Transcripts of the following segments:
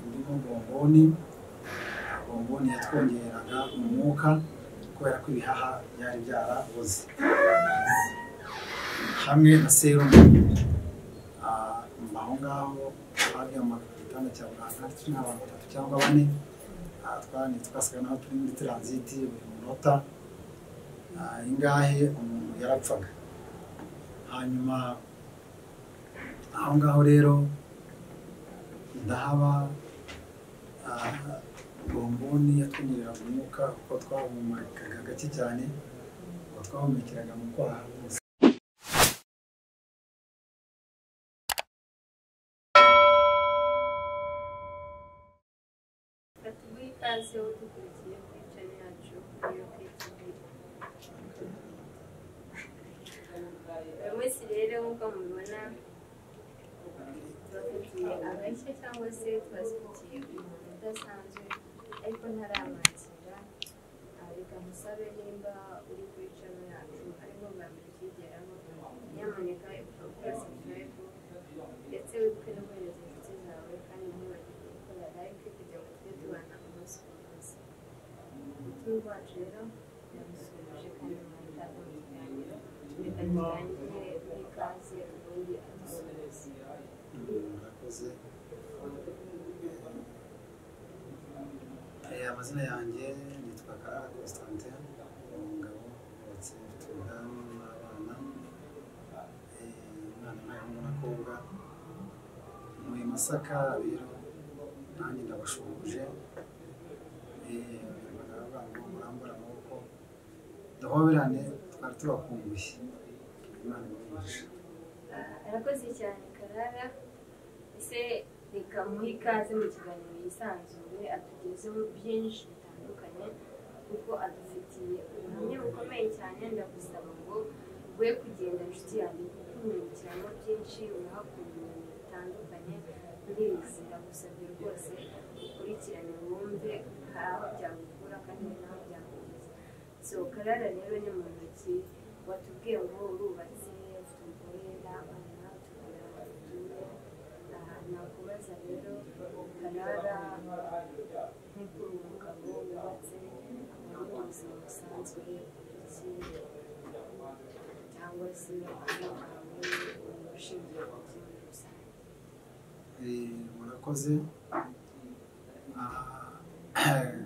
burimo bomboni, bomboni yatwongeraga umwuka kubera ko ibihaha byari byaraboze hamwe na serumu Ah, aho ngaho twaryamaga ku gitanda cya muganga turi nk'abantu batatu cyangwa bane Ah, twari twasaga naho turi muri taransiti buri munota Ah, ingahe umuntu yarapfaga hanyuma aho ngaho rero ndahaba ah, bomboni yatwinjiriraga umwuka kuko twahumekaga gake cyane kuko twahumekeraga mu kwaha gusa Ati guha ikaze wowe dukurikiye kuri channel yacu iyo kwitubira buri munsi rero nk'uko mubibona tubafitiye agashya cyangwa se tubafitiye umuntu udasanzwe ariko ntaramwakira Ah, reka musabe nimba uri kuri channel yacu ariko bwa mbere ukigeramo nyamuneka ukora subscribe ndetse wibuke no kohereza inshuti zawe kandi ntibagire gukora like kugira ngo tujye tubana umunsi ku munsi umutima wacu rero yamusuhuje kandi mwita ikiganiro reka tutangire n'ikaze ubundi adusuhuze murakoze Eh, amazina yanjye nitwa karara constantin ni umugabo wubatse mfite umudamu n'abana Eh, umwana n'umuhungu n'abakobwa ntuye masaka rero nanjye ndabashuhuje Eh, baravuga ngo murambure amaboko duhoberane twari tubakumbuye imana ibabaje arakoze cyane karara ese reka muhe ikaze mu kiganiro yisanzuye atugezeho byinshi bitandukanye kuko adufitiye ubuhamya bukomeye cyane ndagusaba ngo we kugenda inshuti yanjye kuko umurikiramo byinshi unahakura ibintu bitandukanye ndizi ndagusabye rwose ukurikirane wumve hari aho byagukura kandi hari n'aho byakugeza so karara rero ni mu ntoki watubwiye ngo urubatse ufite umugore n'abana tubona batuye aha nakubaza rero karara nk'uko uyu mugabo wubatse muri ubu buzima busanzwe iki cyangwa se aho ahawe ushingiye ku buzima muri rusange Eh, murakoze Ah,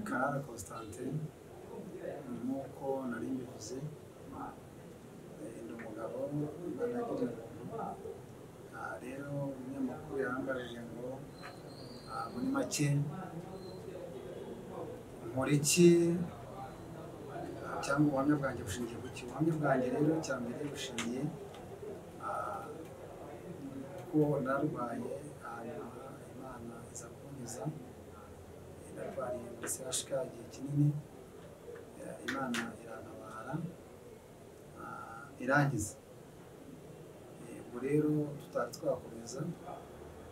karara constantin nk'uko nari mbivuze eh, ni umugabo mbanagira umuntu Ah, rero umunyamakuru yarangajije ngo ah, muri make nkora iki Ah, cyangwa ubuhamya bwanjye bushingiye ku ki ubuhamya bwanjye rero cya mbere bushingiye ah, kuko narwaye hanyuma imana iza kunkiza narwariye muri sehashika igihe kinini Eh, imana irantabara ah, irangiza Eh, ubwo rero tutari twakomeza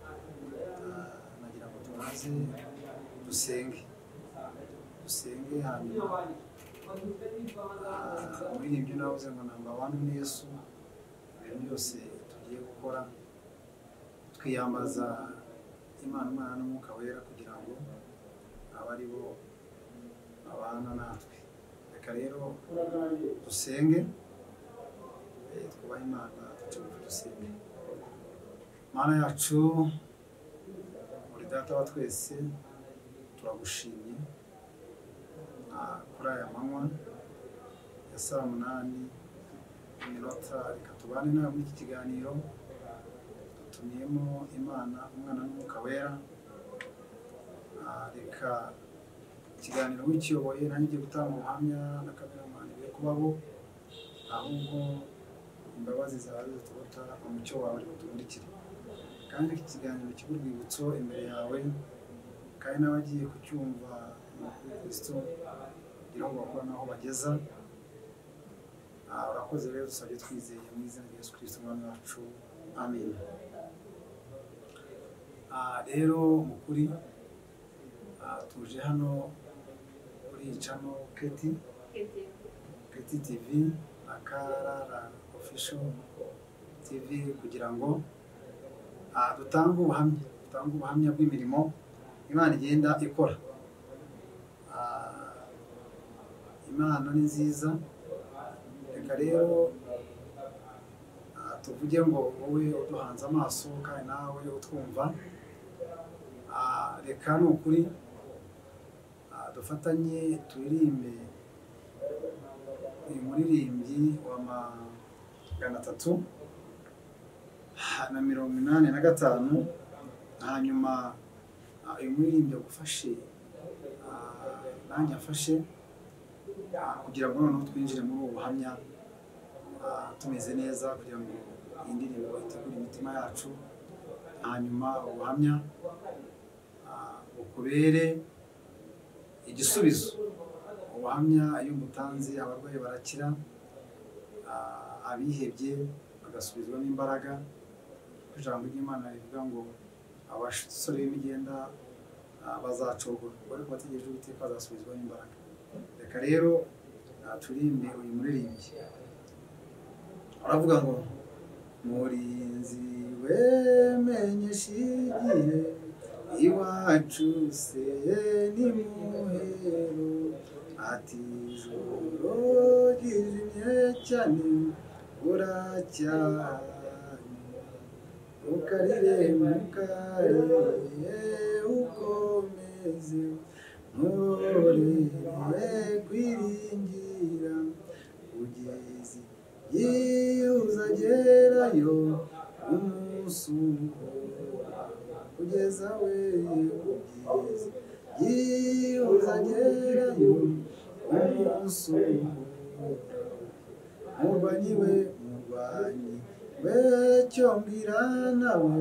ah, nagira ngo tubanze dusenge dusenge hanyuma ah, muri ibyo navuze ngo namba abantu ni yesu ibintu byose tugiye gukora twiyambaza imana imana n'umwuka wera kugira ngo abe ari bo babana natwe reka rero dusenge eh, twubahe imana ducunge dusenge mana yacu buri data wa twese turagushimye ah, kuri aya manywa ya saa munani iminota reka tubane nawe muri iki kiganiro dutumiyemo imana umwana n'umwuka wera Ah, reka ikiganiro wikiyoboye nanjye ngiye gutanga ubuhamya na kameramani biye kubaho ahubwo imbabazi zawe zitubota umucyo wawe uri butumurikire kandi iki kiganiro kibe urwibutso imbere yawe kandi n'abagiye kucyumva muri kristo kugira ngo bakore n'aho bageza Ah, urakoze rero dusabye twizeye mu izina rya yesu kirisito umwami wacu amen Ah, rero mu kuri ah, tuje hano kuri cano keti twebwe keti tivi na karara ofisho tivi kugira ngo ah, dutange ubuhamya dutanga ubuhamya bw'imirimo imana igenda ikora Ah, impano ni nziza reka rero ah, tuvuge ngo wowe uduhanze amaso kandi nawe utwumva Ah, reka ni ukuri ah, dufatanye turirimbe uyu muririmbyi wa magana atatu na mirongo inani na gatanu hanyuma ah, uyu muririmbyi agufashe ah, nanjye afashe ah, kugira ngo noneho twinjire muri ubu buhamya ah, tumeze neza kugira ngo iyi ndirimbo itegure imitima yacu hanyuma ubuhamya ah, bukubere igisubizo ubuhamya iyo umutanze abarwayi barakira ah, abihebye bagasubizwamo imbaraga kuko ijambo ry'imana rivuga ngo abasore b'imigenda ah, bazacogora ariko bategereje uwiteka bazasubizwamo imbaraga reka rero ah, turirimbe uyu muririmbyi aravuga ngo murinzi wemenye shigihe iwacu se ni muhero ati ijoro ryijimye cyane buracyari ukarire mukarire ukomeze nturore kwiringira kugeza igihe uzagerayo umusuko kugeza we kugeza igihe uzagerayo umusuko murwanyi we murwanyi we cyo mbwira nawe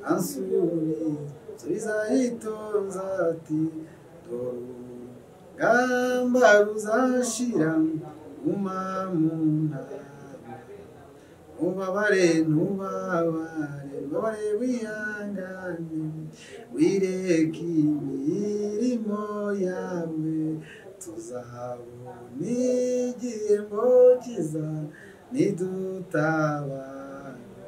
ansubiza yitonza ati dore urugamba ruzashira guma mu ntara ubabare ntubabare ubabare wihangane wireke imirimo yawe tuzabona igihembo cyiza nidutabaruka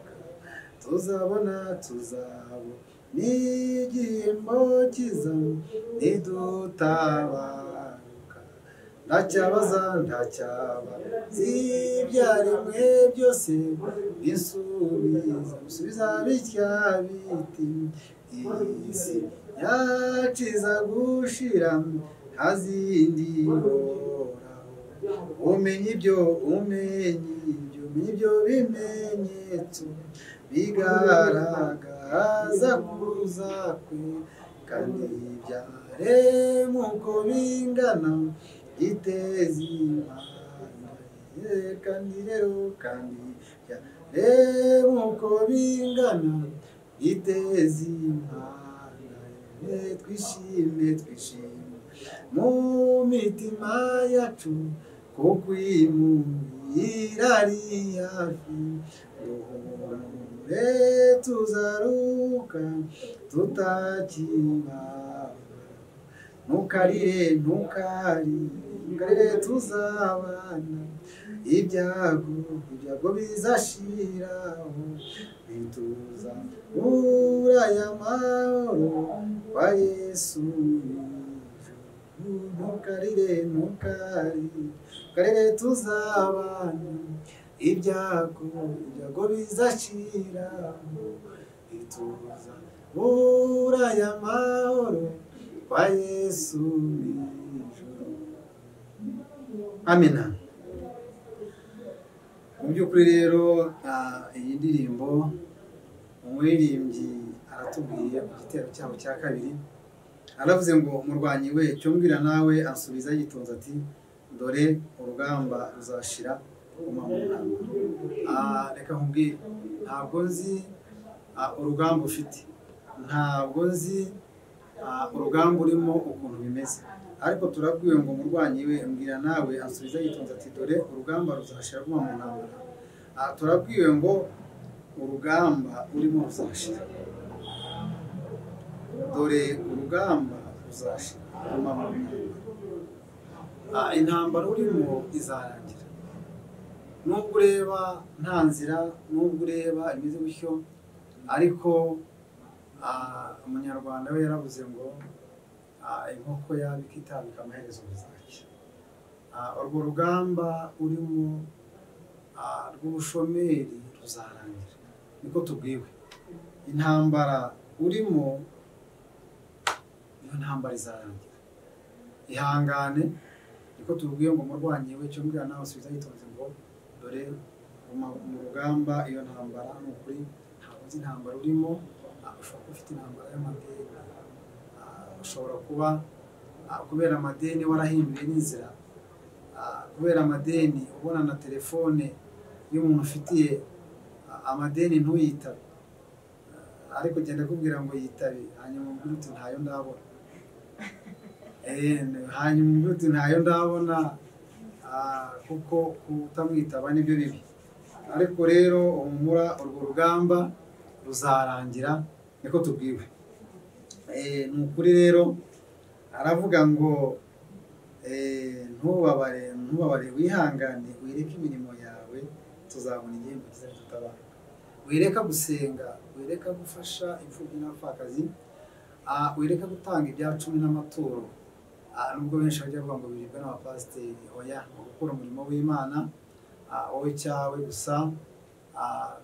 tuzabona tuzabona n'igihembo cyiza nidutabaruka ntacyabaza ntacyabazi ibyaremwe byose bisubiza bisubiza bitya biti iyi si yaciza gushira ntazindi horaho umenya ibyo umenya ibyo umenya ibyo bimenyetso bigaragaza kuza kwe kandi byaremwe uko bingana giteza impande kandi rero kandi byaremwe uko bingana giteza impande twishime twishime mu mitima yacu kuko imubwira ari hafi duhure tuzaruka tutakibabara ntukarire ntukarire ntukarire tuzabana ibyago ibyago bizashiraho bituza muri aya mahoro kwa yesu ntukarire ntukarire ntukarire tuzabana ibyago ibyago bizashiraho bituza muri aya mahoro kwa yesu ijuru amina mu by'ukuri rero ah, iyi ndirimbo umuririmbyi aratubwiye ku gitero cyabo cya kabiri aravuze ngo umurwanyi we cyo mbwira nawe ansubiza yitonze ati dore urugamba ruzashira guma mu ntambwe Ah, reka nkubwire ntabwo nzi ah, urugamba ufite ntabwo nzi ah, urugamba urimo ukuntu bimeze ariko turabwiwe ngo umurwanyi we mbwira nawe asubiza yitonze ati dore urugamba ruzashira guma mu ntambara Ah, turabwiwe ngo urugamba urimo ruzashira dore urugamba ruzashira guma mu ntambara Ah, intambara urimo izarangira nubwo ureba nta nzira nubwo ureba imeze gutyo ariko Ah, umunyarwanda we yaravuze ngo ah, inkoko yaba ikitabika amaherezo bizaki urwo rugamba urimo ah, rw'ubushomeri ruzarangira niko tubwiwe intambara urimo iyo ntambara izarangira ihangane niko tubwiye ngo umurwanyi we cyo mbwira nawe usubiza yitonze ngo dore mu- mu rugamba iyo ntambara ni ukuri ntabwo uzi intambara urimo ah, ushobora kuba ufite intambara y'amadeni ah, ushobora kuba ah, kubera amadeni warahinduye n'inzira ah, kubera amadeni ubona na telefone y'umuntu ufitiye ah, amadeni ntuyitabe Ah, ariko genda akubwira ngo yitabe hanyuma umbwire uti ntayo ndabona Eh, hanyuma umbwire uti ntayo ndabona ah, kuko kutamwitaba nibyo bibi ariko rero humura urwo rugamba ruzarangira niko tubwiwe Eh, ni ukuri rero aravuga ngo eh, ntubabare ntubabare wihangane wireke imirimo yawe tuzabona igihembo cyiza tutabara wireka gusenga wireka gufasha imfubyi n'abapfakazi ah, wireka gutanga ibya cumi n'amaturo Ah, nubwo benshi bajya bavuga ngo biribwa n'abapasiteri oya ni gukora umurimo w'imana ah, wowe cyawe gusa ah,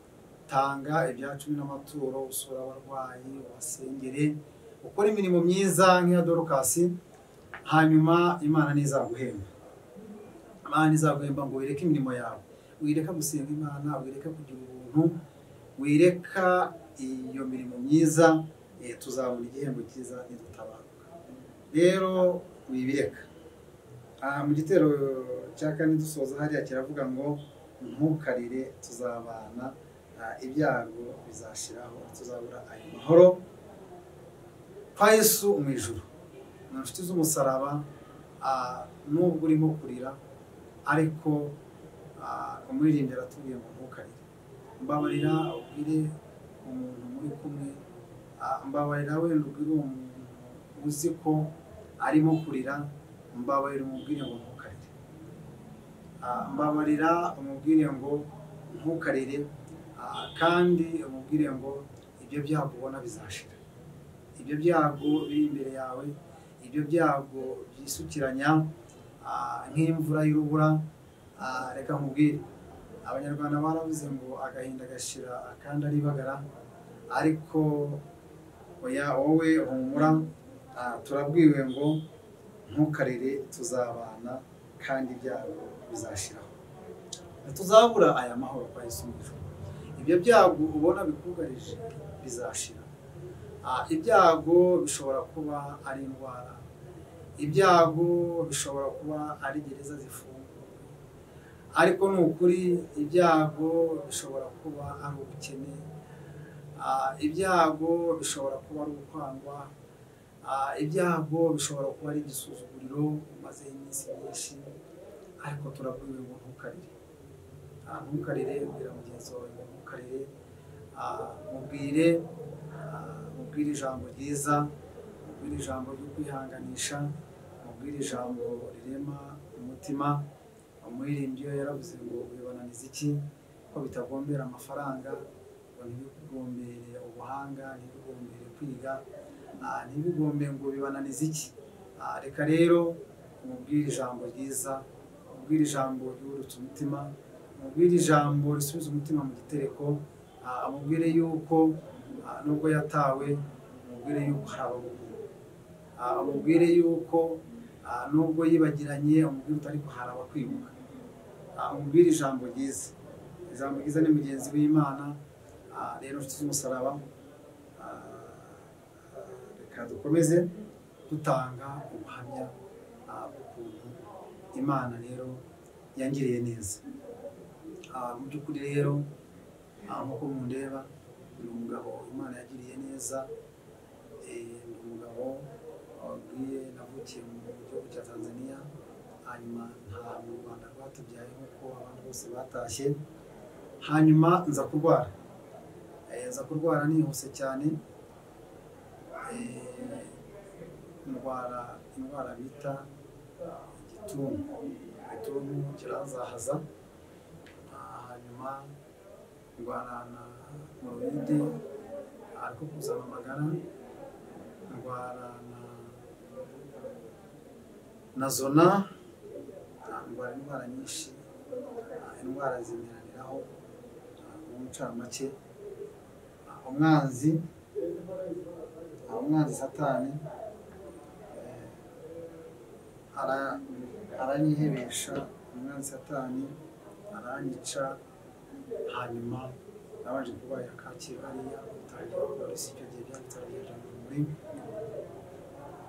tanga ibya cumi n'amaturo usura abarwayi ubasengere ukora imirimo myiza nk'iya dorukasi hanyuma imana ntizaguhemba imana ntizaguhemba ngo wireke imirimo yawe wireka gusenga imana wireka kugira ubuntu wireka iyo mirimo myiza eh, tuzabona igihembo cyiza nidutabaruka rero wibireka Ah, mu gitero cya kane dusoza hariya kiravuga ngo ntukarire tuzabana ah, ibyago bizashiraho tuzabura ayo mahoro kwa yesu mu ijuru mu nshuti z'umusaraba ah, nubwo urimo kurira ariko ah, umuririmbyi aratubwiye ngo ntukarire mbabarira ubwire umuntu muri kumwe ah, mbabarira wenda ubwire uwo muntu uzi ko arimo kurira mbabarira umubwire ngo ntukarire Ah, mbabarira umubwire ngo ntukarire ah, kandi umubwire ngo ibyo byago ubona bizashira ibyo byago biri imbere yawe ibyo byago byisukiranya ah, nk'imvura y'urubura ah, reka nkubwire abanyarwanda baravuze ngo agahinda gashira akandi aribagara ariko oya wowe humura ah, turabwiwe ngo ntukarere tuzabana kandi ibyago bizashiraho ntituzabura aya mahoro kwa Yesu mu ijuru ibyo byago ubona bikugarije bizashira Ah, ibyago bishobora kuba ari indwara ibyago bishobora kuba ari gereza zifunguye ariko ni ukuri ibyago bishobora kuba ari ubukene Ah, ibyago bishobora kuba ari ukwangwa Ah, ibyago bishobora kuba ari igisuzuguriro umaze iminsi myinshi ariko turabwiwe ngo ntukarire Ah, ntukarire ubwira mugenzi wawe ngo ntukarire Ah, mubwire ah, mubwire ijambo ryiza mubwire ijambo ryo kwihanganisha mubwire ijambo rirema umutima umuririmbyi we yaravuze ngo bibananiza iki ko bitagombera amafaranga ngo ntibikugombere ubuhanga ntibikugombere kwiga ah, ntibigombe ngo bibananize iki Ah, reka rero umubwire ijambo ryiza umubwire ijambo ryubutse umutima umubwire ijambo risubiza umutima mu gitereko ah, amubwire yuko ah, nubwo yatawe amubwire yuko hari abamukunda Ah, amubwire yuko ah, nubwo yibagiranye amubwire uti ariko hari abakwibuka Ah, amubwire ijambo ryiza ijambo ryiza ni mugenzi w'imana Ah, rero nshuti z'umusaraba ah, reka dukomeze dutanga ubuhamya ah, bw'ukuntu imana rero yangiriye neza Ah, mu by'ukuri rero ah, nk'uko mundeba ni umugabo imana yagiriye neza Eh, ni umugabo wabwiye navukiye mu gihugu cya tanzania hanyuma nta mu rwanda rwatubyaye nk'uko abantu bose batashye hanyuma nza kurwara Eh, nza kurwara nihuse cyane Eh, ndwara indwara bita igituntu igituntu kirazahaza Ah, hanyuma ndwara na morowide ari gukusanya amagara ndwara na na zona ndwara indwara nyinshi indwara zinyuraniraho mu ncamake umwanzi umwanzi satani aranyihebesha umwanzi satani aranyica hanyuma nabanje kurwara kacyiru hariya bitangira polisi icyo gihe byanditseho ijana muri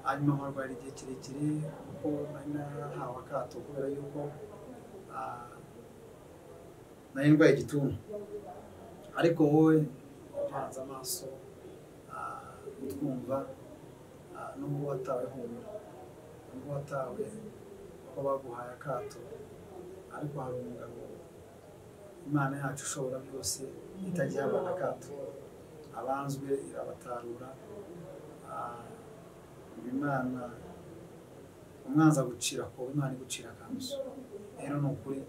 hanyuma nkarwara igihe kirekire kuko nari narahawe akato kubera yuko nari ndwaye igituntu ariko wowe upanze amaso utwumva n'ubwo watawe humura n'ubwo watawe kuko baguhaye akato ariko hari umugabo imana yacu ishobora byose itagiye abana akato abanzwe irabatarura imana umwanzi agucira ko imana igucira akanzu rero ni ukuri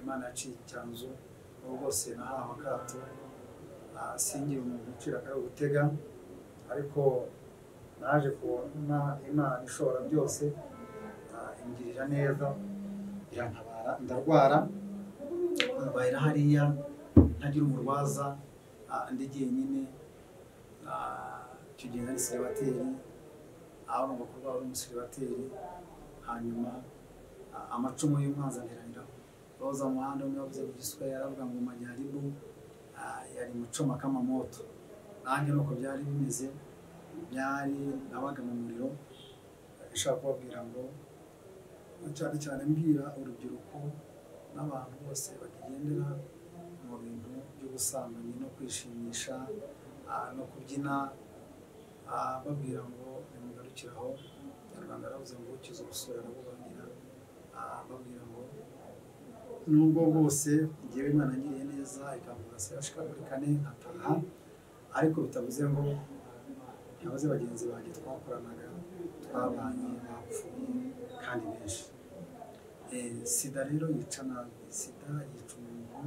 imana yaciye icyanzu ubu bwose nahawe akato singira umuntu ucira akari gutega ariko naje kubona imana ishobora byose ingirira neza irantabara ndarwara mbaye hariya ntagira umurwaza ndi jyenyine icyo gihe nari siribateri aho ngomba kuba uri umusiribateri hanyuma amacumu y'umwanzi aniranira roza muhanda umwe wavuze mu giswahili aravuga ngo majyaribu yari mucoma k'amamoto nanjye nuko byari bimeze byari nabaga mu muriro ishaka kubabwira ngo cyane cyane mbwira urubyiruko n'abantu bose bagendera mu bintu by'ubusambanyi no kwishimisha no kubyina babwira ngo nimugarukiraho nyarwanda aravuze ngo ukize ubusore arabubangira babwira ngo nubwo bwose ngewe imana ngiriye neza ikamvuga se yashikagura kane nkataha ariko bitavuze ngo ntibaze bagenzi banjye twakoranaga twabanye bapfuye kandi benshi sida rero yica nabi sida yica umuntu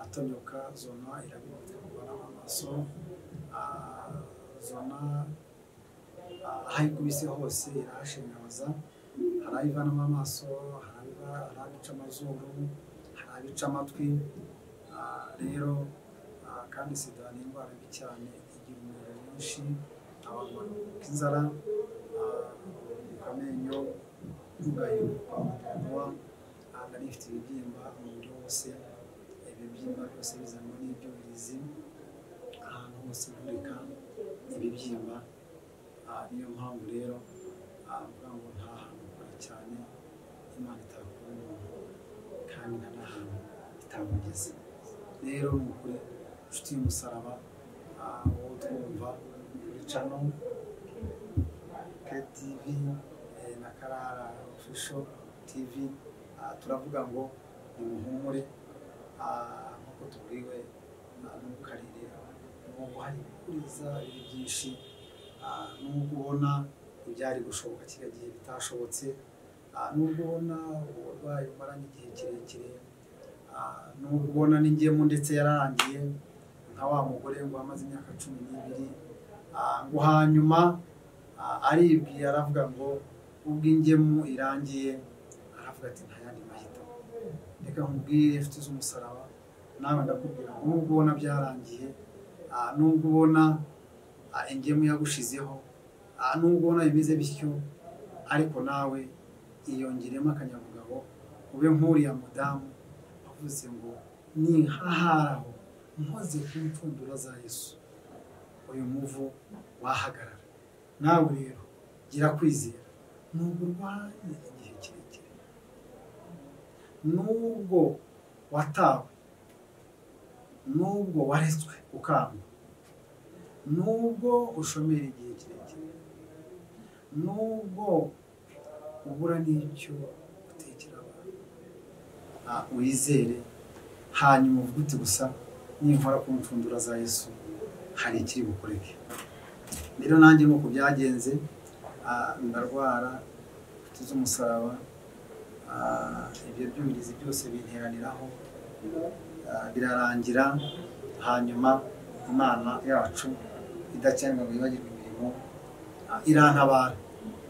atonyoka zona irabibutse kubona amaso zona aho ikubise hose irahashengabaza hari ayivanamo amaso hari abica amazuru hari abica amatwi rero kandi sida ni indwara mbi cyane igira umuriro mwinshi abantu bagakuka inzara amenyo yugayiruka mukanwa ntabwo ari ifite ibibyimba umubiri wose ibibyimba byose bizanwa n'ibyuririzi ahantu hose hurika ibibyimba niyo mpamvu rero avuga ngo nta hantu kure cyane imana itakura umuntu kandi nta n'ahantu itamugeze rero ni ukuri inshuti y'umusaraba wowe twumva kuri cano ketivi na karara ofisho tivi turavuga ngo nimuhumure nk'uko tuburiwe n'ukarere n'ubu hari ibikuriza biri byinshi n'ubwo ubona ibyari gushoboka kiriya gihe bitashobotse n'ubwo ubona uburwayi bumaranye igihe kirekire n'ubwo ubona n'ingemu ndetse yararangiye nka wa mugore ngo amaze imyaka cumi n'ibiri ngo hanyuma aribwiye aravuga ngo ubwo ingemu irangiye aravuga ati nta yandi mahita reka nkubwire inshuti z'umusaraba nawe ndakubwira ngo nubwo ubona byarangiye nubwo ubona ingemu yagushizeho nubwo ubona bimeze bityo ariko nawe iyongeremo akanyabugabo ube nk'uriya mudamu wavuze ngo nihaharaho nkoze ku mpfundura za yesu uyu muvu wahagarara nawe rero gira kwizera nubwo urwaye igihe kirekire nubwo watawe nubwo waretswe ukanga nubwo ushomera igihe kirekire nubwo ubura n'icyo utekera abantu wizere hanyuma uvuga uti gusa ninkora ku mpfundura za yesu hari ikiri bukoreke rero nanjye nuko byagenze ndarwara tuzi umusaraba ibyo byumvirizi byose binteraniraho birarangira hanyuma imana yacu idakenerwa ngo yibagirwe imirimo ah, irantabara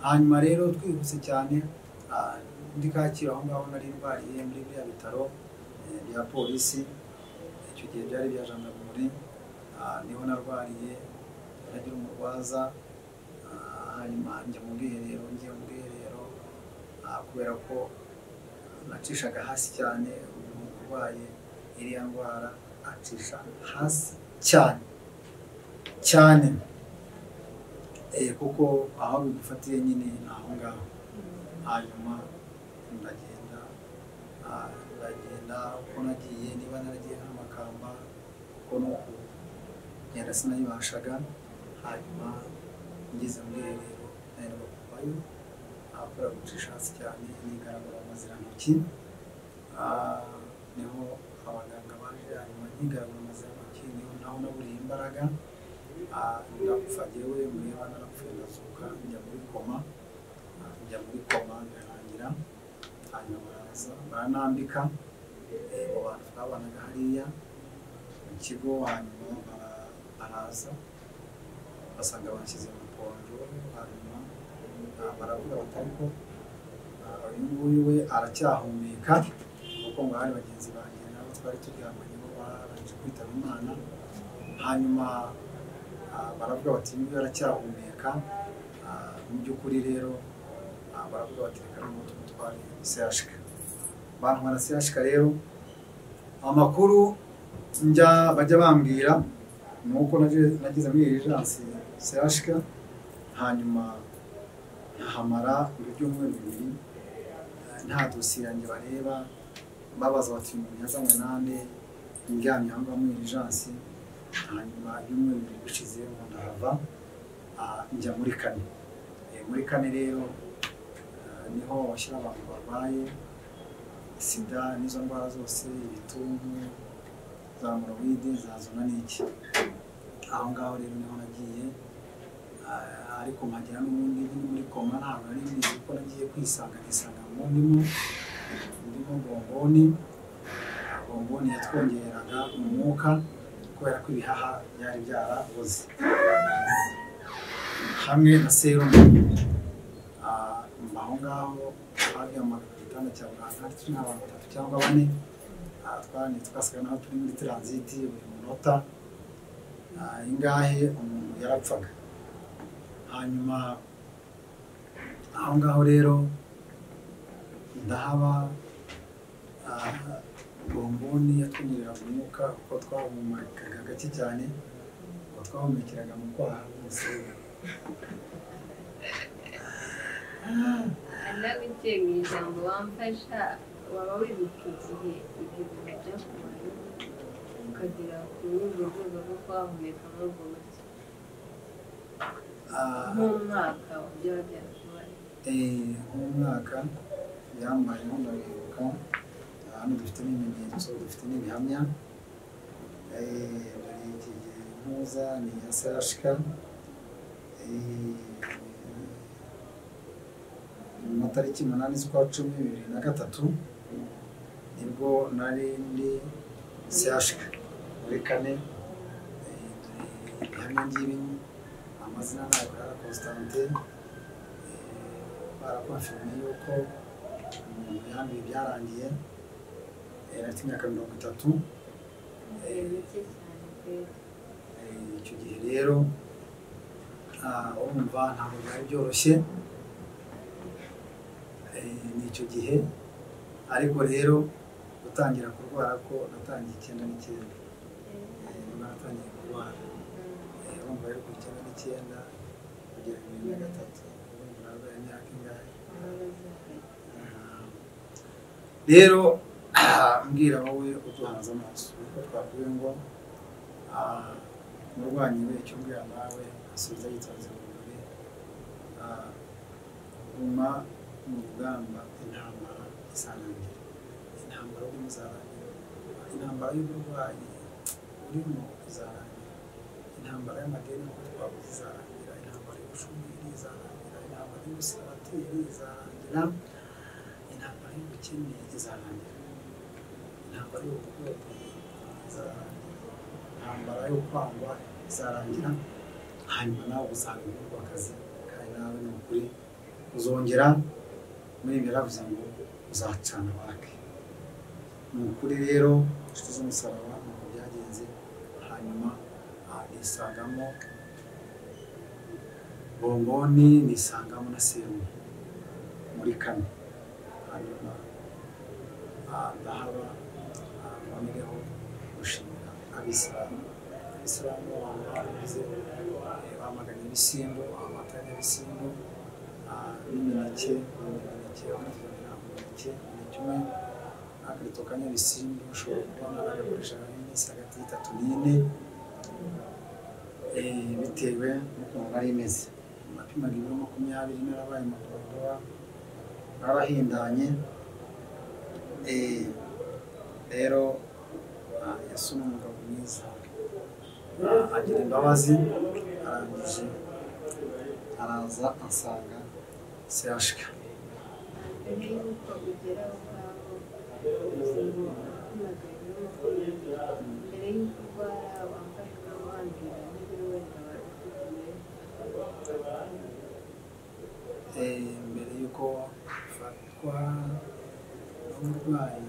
hanyuma rero twihuse cyane ah, ndi kacyiru aho ngaho nari ndwariye muri biriya bitaro eh, bya polisi icyo gihe byari ibya jandarumuri ah, niho narwariye nagira umurwaza ah, hanyuma njya mu bwiherero ngiye mu bwiherero ah, kubera ko nacishaga hasi cyane umuntu urwaye iriya ndwara acisha hasi cyane cyane Eh, kuko aho bigufatiye nyine ni aho ngaho hanyuma ndagenda ah, ndagenda uko nagiye niba naragiye n'amakamba kuko ni uku ngenda sinayibashaga hanyuma ngeze mu bwiherero naheruka kuvayo akora gucisha hasi cyane nigaragura amazirantoki Ah, niho abaganga baje hanyuma nkigaragura amazirantoki niho naho naburiye imbaraga Ah, ndapfa jyewe mureba narapfuye ndazuka njya muri koma Ah, njya muri koma birarangira hanyuma baraza baranambika Eh, abo bantu twabanaga hariya mu kigo hanyuma bara- baraza basanga banshyize mu ponjo hanyuma ah, baravuga bati ariko ah, uyu nguyu we aracyahumeka kuko ngo hari bagenzi banjye nabo twari turyamanye bo barangije kwitaba imana hanyuma ah, baravuga bati uyu nguyu aracyahumeka Ah, mu by'ukuri rero ah, baravuga bati reka noneho tumutware sehashika bantwara sehashika rero amakuru njya bajya bambwira ni uko naje- nageze muri erijansi sehashika hanyuma nkahamara ibyumweru bibiri eh, nta dosiye yanjye bareba babaza bati uyu muntu yazanywe nande ndyamye aho ngaho muri erijansi hanyuma ibyumweru bibiri bishize ngo ndahava ah, njya muri kane Eh, muri kane rero ah, niho bashyira abantu barwaye sida n'izo ndwara zose ibituntu za morowide za zona n'iki aho ngaho rero niho nagiye Ah, ariko mpagera n'ubundi nyine muri koma ntabwo nari mbizi ko nagiye kwisanga nisanga mu ndimo ndimo bomboni Ah, bomboni yatwongeraga umwuka kubera ko ibihaha byari byaraboze hamwe na serumu Ah, mba aho ngaho twaryamaga ku gitanda cya muganga turi nk'abantu batatu cyangwa bane Ah, twari twasaga naho turi muri taransiti buri munota Ah, ingahe umuntu yarapfaga hanyuma aho ngaho rero ndahaba ah, bomboni yatwinjirira mu mwuka kuko twahumekaga gake cyane ngo twahumekeraga mu kwaha hose anabigiye mu ijambo wamfasha waba wibuka igihe ibyo bintu byakubayeho ukagera ku rundi rwego rwo kwahumeka muri ubwo buryo Ah, nk'umwaka byaba byarakubaye Eh, uwo mwaka yambaye ndabibuka hano dufite n'ibimenyetso dufite n'ibihamya Eh, ndaregiye ntuza ni ya sashika mu matariki umunani z'ukwa cumi bibiri na gatatu nibwo nari ndi sashika muri kane Eh, dore ibihamya ngibi amazina ntabwo ari constantin barakonfirme yuko umuntu yambaye ibyarangiye eh, afite imyaka mirongo itatu ni mike cyane pe Eh, icyo gihe rero ah, urumva ntabwo byari byoroshye Eh, ni icyo gihe ariko rero gutangira kurwara ko natangiye icyenda n'icyenda Eh, nibwo natangiye kurwara Eh, urumva rero kuva icyenda n'icyenda kugera bibiri na gatatu urumva narwaye imyaka ingahe rero ah, mbwira wowe uduhanze amaso uko twabwiwe ngo ah, umurwanyi we icyo mbwira nawe asubiza yitonze mu birori Ah, guma mu rugamba intambara isanangira intambara yo muzarangira intambara y'uburwayi urimo izarangira intambara y'amadini nkuko twavuze izarangira intambara y'ubushomeri izarangira intambara y'ubusilabateri izarangira intambara y'ubukene izarangira intambara y'ubugoryi izarangira intambara yo kwangwa izarangira hanyuma nawe usanga ibikorwa akazi kandi nawe ni ukuri uzongera muri ibi yaravuze ngo uzacana wake ni ukuri rero inshuti z'umusaraba ni uko byagenze hanyuma aha nisangamo bomboni nisangamo na serumu muri kane hanyuma aha ndahaba aha mbonereho gushimira abisilamu abisilamu abantu barabize eh, bamaganye ibisimbo amata y'ibisimbo ah, n'imineke imineke bamuvunira umuneke umuneke umwe akarito ka nyabisimbo ushobora kubona bagakoresha iminsi hagati y'itatu n'ine eh, bitewe n'ukuntu bari imeze napimaga ibiro makumyabiri narabaye madodowa narahindanye Eh, rero ah, yesu ni umugabo mwiza Ah, agira imbabazi arangije araza ansanga sehashika Eh, mbere y'uko afatwa n'uburwayi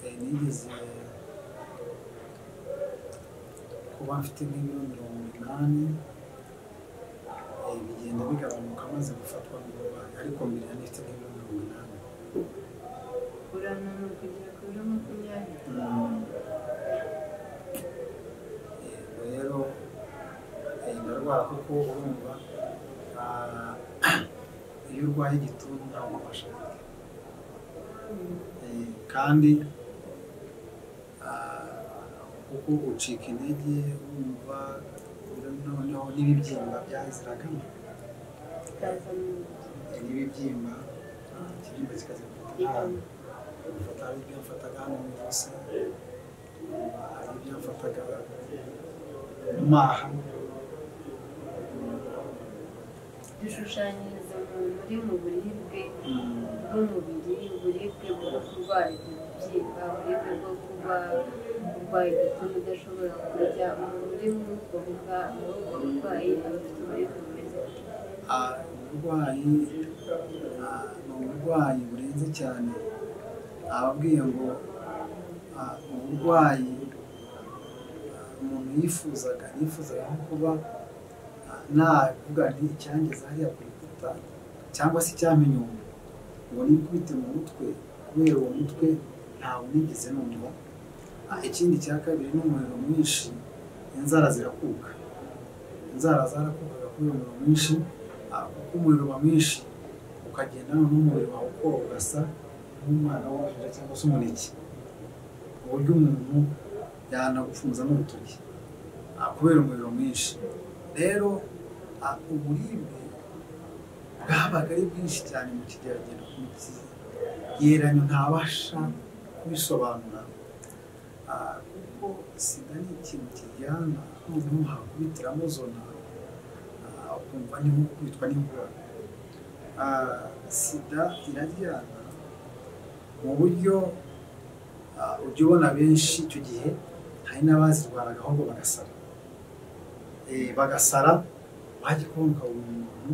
eh, nigeze kuba mfite nk'ibiro mirongo inani eh, bigenda bigabanuka maze gufatwa n'uburwayi ariko mbere yari mfite nk'ibiro mirongo inani Mm. Eh, rero eh, ndarwara kuko urumva ah, iyo urwaye igituntu ntabwo ubasha kurya Eh, kandi ah, kuko ucika intege wumva noneho n'ibibyimba byaziragamo n'ibibyimba ah, ikibyimba kikazifata nabi mfata hari ibyo mfataga hano mu ijosi hari ibyo mfataga mu maha dushushanyiriza umuntu uri mu buribwe Mm, bw'umubiri uburibwe bwo kurwara ibibyimba uburibwe bwo kuba urwaye igituntu udashobora kurya umuntu uri muri ubwo burwa- muri ubwo burwayi aba afite uburibwe bumeze gutya. ah, uburwayi ah, ni uburwayi burenze cyane ababwiye ngo ah, uburwayi ah, umuntu yifuzaga yifuzaga nko kuba ah, navuga nti icyangeze hariya ku rukuta cyangwa se icyamenye umuntu ngo nikubite mu mutwe kubera uwo mutwe ntawe nigeze numva Ah, ikindi cya kabiri n'umuriro mwinshi inzara zirakuka inzara zarakukaga kubera umuriro mwinshi ah, kuko umuriro uba mwinshi ukagenda noneho umubiri wawe ukora ugasa nk'umwana w'uruhinja cyangwa se umuneke ku buryo umuntu yanagupfunza n'urutoki ah, kubera umuriro mwinshi rero ah, uburibwe bwabaga ari bwinshi cyane mu kigeragendo k'umukigereranya ntabasha kubisobanura Ah, kuko sida ni ikintu kiryana noneho hakubitiramo zona ah, ukumva ni nko kwitwa n'inkorora Ah, sida iraryana mu buryo ah, ujya ubona benshi icyo gihe hari n'abazirwaraga ahubwo bagasara Eh, bagasara wajya kubona ukabona umuntu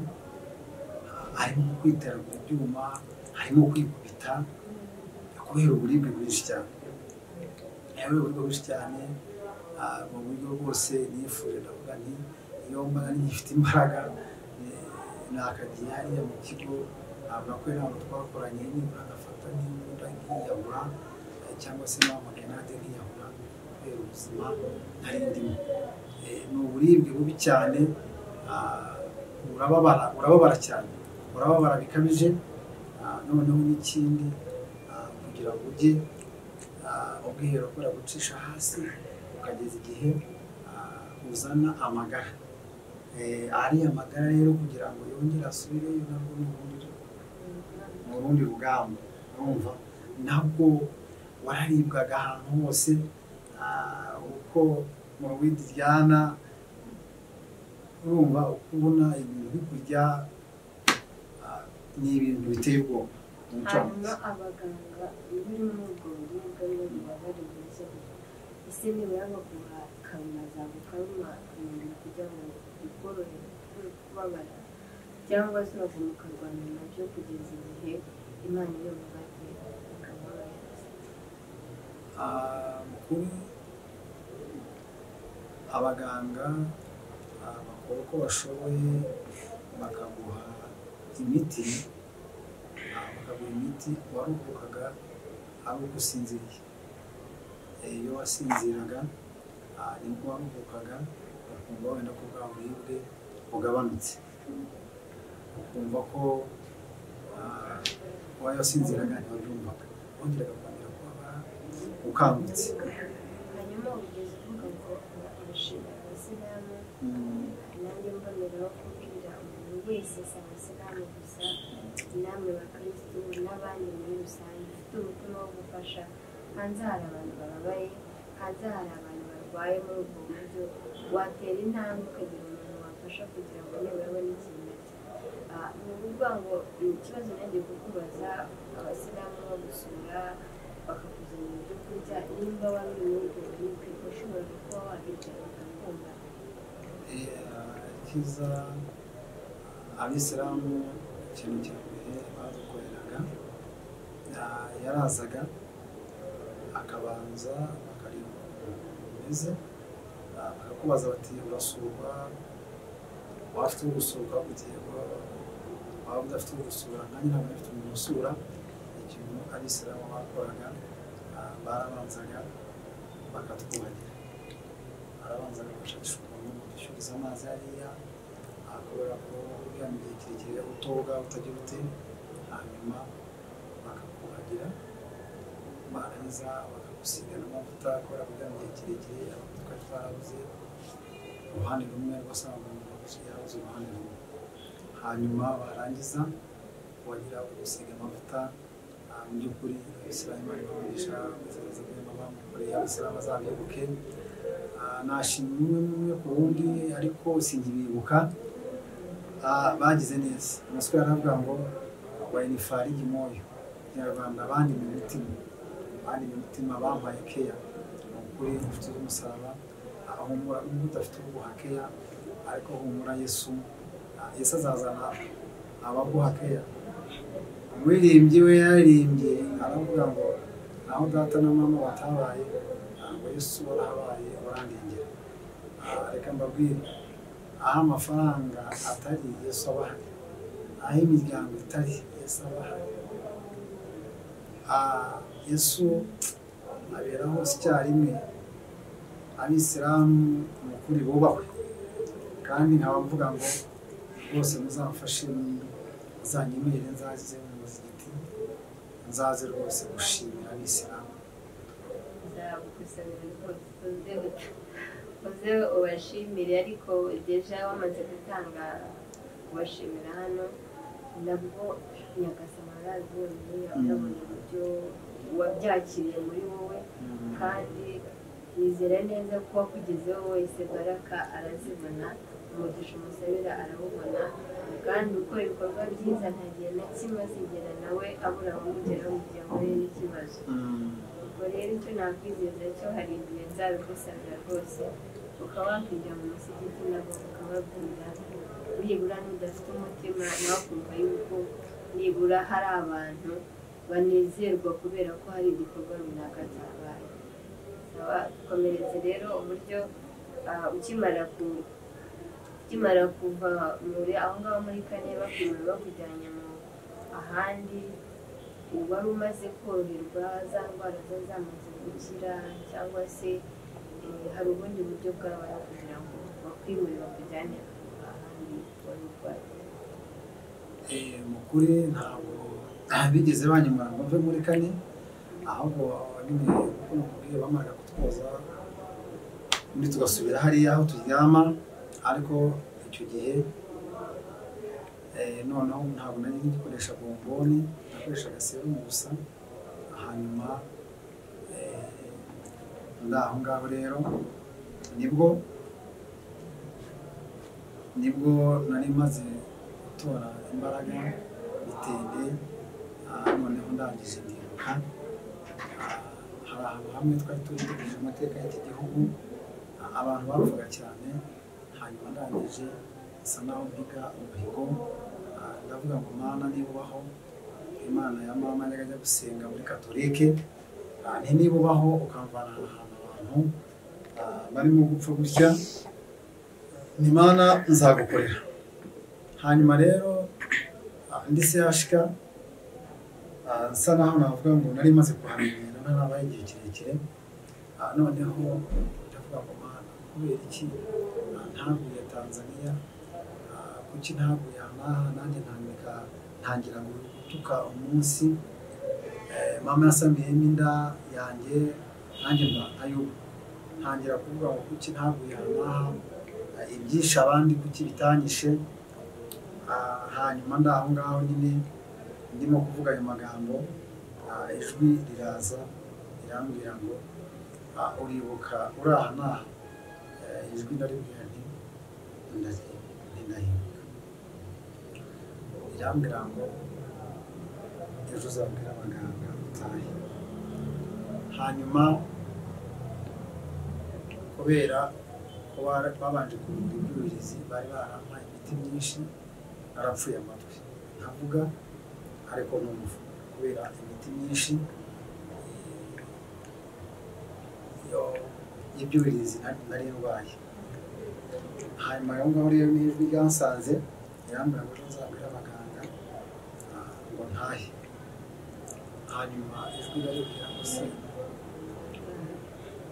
ah, arimo kwiteragura ibyuma arimo kwikubita kubera uburibwe bwinshi cyane yewe uburyo bwinshi cyane ah, mu buryo bwose nifuje ndavuga nti iyo mbana ngifite imbaraga eh, nakagiye hariya mu kigo avuga ko inama twakoranye nibura agafata n'imbunda nkiyahura eh, cyangwa se namagana nade nkiyahura kubera ubuzima nari ndimo Eh, ni uburibwe bubi cyane ah, urababara urababara cyane urababara bikabije ah, noneho n'ikindi ah, kugira ngo ujye ah, ubwiherero kubera gucisha hasi ukageza igihe ah, uzana amagara Eh, ariya magara rero kugira ngo yongere asubireyo nabwo ni ubundi mu rundi rugamba urumva nabwo wararibwaga ahantu hose ah, uko mu rwindi ryana urumva uko ubona ibintu bikurya ah, ni ibintu biteye ubwoba mu muco wanjye. hanyuma abaganga iyo uri muri ubwo buribwe ari bo baba bari bwiza ese nibura baguha karuma zawe karuma ukamenya kugira ngo bikorohere kuri kubabara cyangwa se baguma ukarwana nabyo kugeza igihe imana iyo bubaze ikaborohereza mukuru abaganga ah, bakora uko bashoboye bakaguha imiti ah, bakaguha imiti waruhukaga ari uko usinziriye Eh, iyo wasinziraga ah, nibwo waruhukaga ukumva wenda ko bwa buribwe bugabanutse ukumva ko ah, uwayo wasinziraga ntiwabyumvaga wongeraga kongera kubabara ukangutse hanyuma ugeze uvuga ngo urashima abasilamu Mm. nanjye mboneraho kubwira umuntu wese si abasilamu gusa namwe bakirisitu n'abandi muri rusange ufite umutima wo gufasha hanze hari abantu bababaye hanze hari abantu barwaye muri ubwo buryo watera intambwe ukagira umuntu wafasha kugira ngo nibura abone ikintu arya Ah, ni ukuvuga ngo ni ikibazo nagiye kukubaza abasilamu bagusura bakakuzanira ibyo kurya nimba wari uri muri ubwo buribwe washoboraga kuba wabirya ugakumva kiza abisilamu ikintu cya mbere badukoreraga ah, yarazaga akabanza akareba ukuntu umeze ah, bakakubaza bati urasurwa waba ufite ugusurwa kugira ngo waba udafite ugusura nkanjye ntabwo afite umuntu usura ikintu abisilamu bakoraga ah, barabanzaga bakatwuhagira arabanza agashakisha ukuntu udushyuriza amazi hariya kubera ko uriya mu gihe kirekire utoga utagira ute hanyuma bakakuhagira barangiza bakagusiga n'amavuta kubera ko uriya mu gihe kirekire amavuta twari twarabuze uruhande rumwe rwose ntabwo umuntu yarabuze uruhande rumwe hanyuma barangiza wagira ugusiga amavuta ah, mu by'ukuri abisilamu bari kugurisha kwizereza kugira ngo bamukoreye abisilamu azabibuke Ah, nashima umwe umwe ku wundi ariko sinkibibuka Ah, bagize neza amasiko yaravuga ngo wayini farigi moyo kinyarwanda bandimye imitima bandimye imitima bampaye keya ni ukuri ufite umusaraba ah, humura n'ubwo udafite uguha keya ariko humura yesu Ah, yesu azazana abaguha keya umuririmbyi we yaririmbye aravuga ngo naho data na mama batabaye ntabwo yesu warahabaye urandengera Ah, reka mbabwire aho amafaranga atari yesu aba ahari aho imiryango itari yesu aba ahari Ah, yesu abera hose icyarimwe abisilamu ni ukuri bubahwe kandi nkaba mvuga ngo rwose muzamfashe muzanyemere nzaze mu muzigiti nzaze rwose gushimira abisilamu nzagukusanyira rwose uze ut- uze ubashimire ariko deja wamaze gutanga kubashimira hano nabwo nyagasama arazi wenyine arabona uburyo wabyakiriye muri wowe kandi yizera neza ko wakugezeho wese baraka arazibona umugisha umusabira arawubona kandi ukora ibikorwa byiza nta gihe na kimwe azigera nawe abura umugeraho mu gihe ahuye n'ikibazo ubwo rero icyo nakwizeza cyo hari igihe nzabigusabira rwose ukaba wakwinjira mu musigiti nabo ukababwira nibura n'udafite umutima nawe ukumva yuko nibura hari abantu banezerwa kubera ko hari igikorwa runaka cyabaye Saba komeretse rero uburyo ah, ukimara ku ukimara kuva muri aho ngaho muri kane bakunyura bakujyanye mu ahandi wari umaze koroherwa za ndwara zari zamaze gukira cyangwa se eh, hari ubundi buryo bwabayeho kugira ngo bakwimure bakujyane ahandi wari urwaye Eh, mu kuri ntabwo bigeze banyemura ngo mve muri kane ahubwo nyine kuko nakubwiye bamaraga kutwoza undi tugasubira hariya aho turyama ariko icyo gihe eh, noneho ntabwo nari ngikoresha bomboni nakoreshaga serumu gusa hanyuma eh, ndi aho ngaho rero nibwo nibwo nari maze gutora imbaraga bitende ah, noneho ndangije ndiruka Ah, hari hari ahantu hamwe twari twitegereje amateka y'iki gihugu abantu bapfaga cyane hanyuma ndangije bisa naho mbiga umuhigo ah, ndavuga ngo mana niba ubaho imana ya mama yajyaga ajya gusenga muri katolike Ah, nti niba ubaho ukamvana ahantu abantu ah, barimo gupfa gutya ni mana nzagukorera hanyuma rero ah, ndi sehashika Ah, nsa naho navuga ngo nari maze kuhamenyera ntarabaye igihe kirekire Ah, noneho ndavuga ngo mana kubera iki Ah, ntaguye tanzania Ah, kuki ntaguye ahangaha nanjye ntangirika ntangira gutuka umunsi Eh, mama yasamiyemo inda yanjye nanjye mba nkayumva ntangira kuvuga ngo kuki ntaguye ahangaha Ah, ibyishe abandi kuki bitanyishe Ah, hanyuma ndi aho ngaho nyine ndimo kuvuga ayo magambo ah, ijwi riraza rirambwira ngo ah, uribuka uri aha n'aha Eh, ijwi ndaribwira nti ndahinduka ntindahinduka rirambwira ngo ejo uzabwira abaganga utahe hanyuma kubera ko bara- babanje kurunda ibyuririzi bari barampaye imiti myinshi narapfuye amatwi ntavuga ariko numva kubera imiti myinshi yo y'ibyuririzi nari- nari ndwaye hanyuma aho ngaho rero n'ijwi ryansanze rirambwira ngo ejo nzabwira abaganga ah, ngo ntahe hanyuma ijwi rirambwira ngo se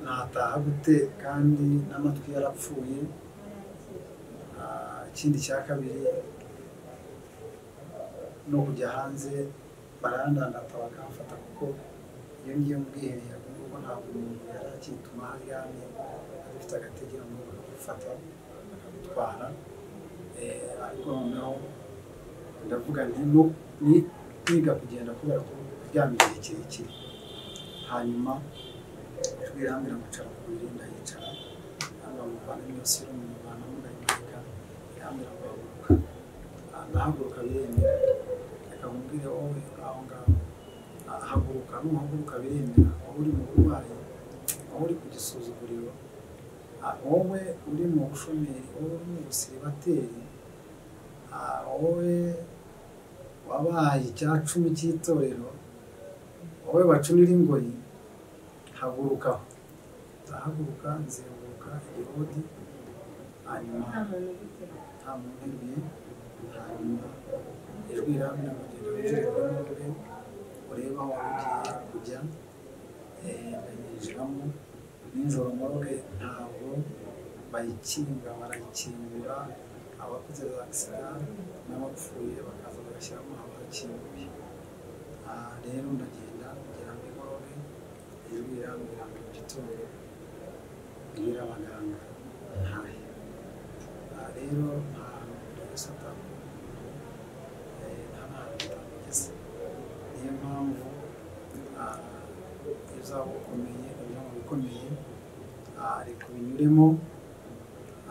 nataha gute kandi n'amatwi yarapfuye Ah, ikindi cya kabiri no kujya hanze barandandata bakamfata kuko iyo ngiye mu bwiherero ubwo ntabwo umuntu yari akituma haryamye adafite agategeko ngo bakagufata bakagutwara Eh, ariko noneho ndavuga nti nu- ni kwiga kugenda kubera ko kuryama igihe kirekire hanyuma ijwi rirambwira ngo icara ku buriri ndayicara hanyuma muvanamo iyo serumu muvanamo ndayimanika irambwira ngo haguruka Ah, ndahaguruka biremera reka nkubwire wowe uri aho ngaho Ah, haguruka nuhaguruka biremera wowe uri mu burwayi wowe uri ku gisuzuguriro Ah, wowe uri mu bushomeri wowe uri mu busiribateri Ah, wowe wabaye icya cumi cy'itorero wowe bacunira ingoyi haguruka ndahaguruka nzenguruka irodi hanyuma nta muntu nta ubigira muntu ubiye hanyuma ijwi riramira ngo genda winjire kuri mugore urebe aho waba ugiye kujya Eh, ndayinjiramo nijoro moroge ntabwo bayikinga barayikingura abakoze za sida n'abapfuye bakaza bagashyiramo abakinguye Ah, rero ndagenda kugera muri moroge ijwi rirambwira ngo gitondo bwira abaganga ntahe aha rero nta gusata nta hantu utageze niyo mpamvu ah, iyo uzaba ukomeye unyura mu bikomeye ah, reka ubinyuremo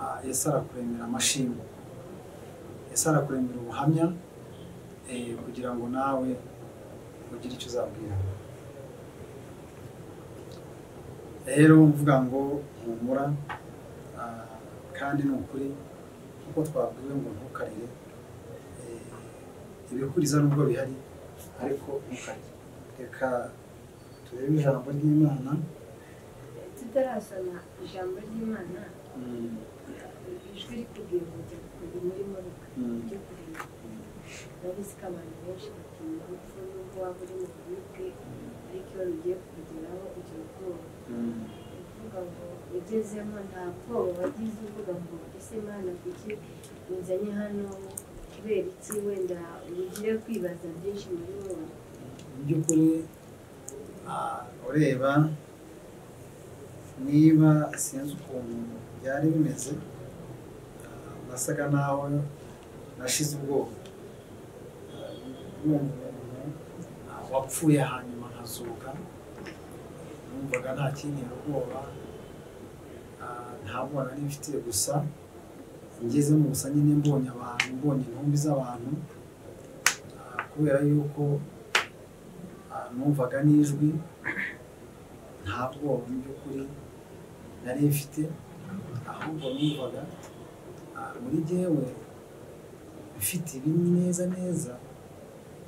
ah, yesu arakuremera amashinga yesu arakuremera ubuhamya eh, kugira ngo nawe ugire icyo uzabwira rero mvuga ngo humura ah, kandi ni ukuri kuko twabwiwe ngo ntukarire eh, ibikuriza nubwo bihari ariko ntukarire reka turebe ijambo ry'imana tutarasoma ijambo ry'imana Mm, ijwi rikubwira ngo jya kujya muri moruka mm, ujye kureba ndabizi ko abantu benshi batinya urupfu n'ubwo waba uri mu buribwe ariko iyo rugiye kugeraho ugira ubwoba mm, uvuga ngo ugezemo nta bwoba wagize uvuga ngo ese mwana kuki unzanye hano kubera iki wenda ugire kwibaza byinshi muri wowe mu by'ukuri ah, ureba niba sinzi ukuntu byari bimeze ah, nasaga naho nashize ubwoba Ah, numva umuntu ah, wapfuye hanyuma nkazuka numvaga nta kintera ubwoba Ah, nta bwoba nari mfitiye gusa ngeze mu gusa nyine mbonye abantu mbonye intumbi z'abantu Ah, kubera yuko ah, numvaga n'ijwi nta bwoba mu by'ukuri nari mfite ahubwo numvaga ah, muri jyewe mfite ibi neza neza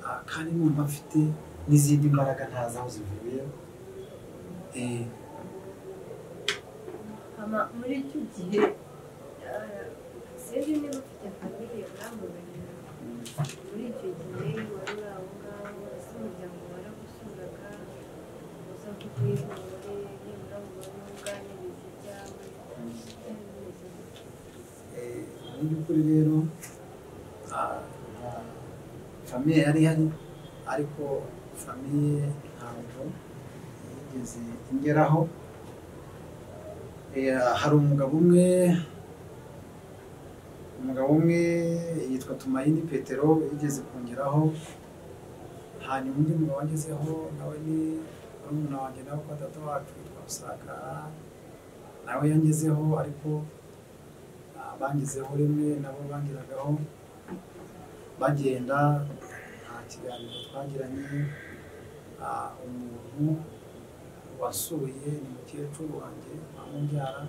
ah, kandi numva mfite n'izindi mbaraga ntazi aho zivuye Eh, hama muri icyo gihe eh, sinzi niba ufite famiye mwamubonera mm, muri icyo gihe wari uri aho ngaho ese umuryango waragusuraga uza kukwihore nibura ngo ubone uganirize ibyawe mm. byari bimeze Eh, mu by'ukuri rero ah, nta famiye yari ihari ariko famiye ntabwo yigeze ingeraho Eh, hari umugabo umwe umugabo umwe yitwa Tumayini Petero yigeze kungeraho hanyuma undi mugabo wagezeho nawe ni murumuna wanjye nawe kwa data wacu yitwa Rusaka nawe yangezeho ariko Ah, bangezeho rimwe nabo bangeragaho bagenda nta kiganiro twagiranye Ah, umuntu wasuye ni mukecuru wanjye amubyara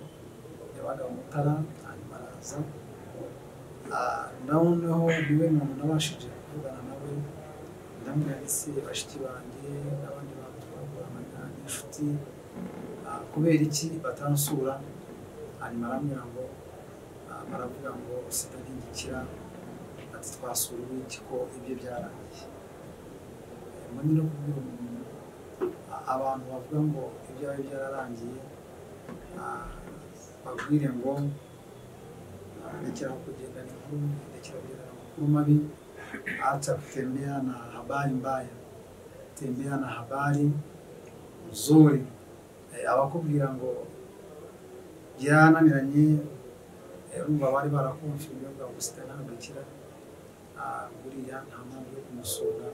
yabaga mu mutara hanyuma araza Ah, noneho niwe muntu nabashije kuvugana nawe ndamubwira ese bashiki banjye n'abandi bantu twakoranaga n'inshuti Ah, kubera iki batansura hanyuma arambwira ngo Ah, baravuga ngo sida ntigikira ati twasura ubuki ko ibyo byarangiye Eh, muri no kubwira umuntu a- abantu bavuga ngo ibyawe byararangiye ah, babwire ngo ah, rekera aho kugenda ni nkuru mbi, rekera kugenda ni amakuru mabi acha kutembea na habari mbaya tembea na habari nzuri Eh, abakubwira ngo byarananiranye Eh, urumva bari barakumva ibinyobwa gusa ntabikira buriya nta mpamvu yo kumusura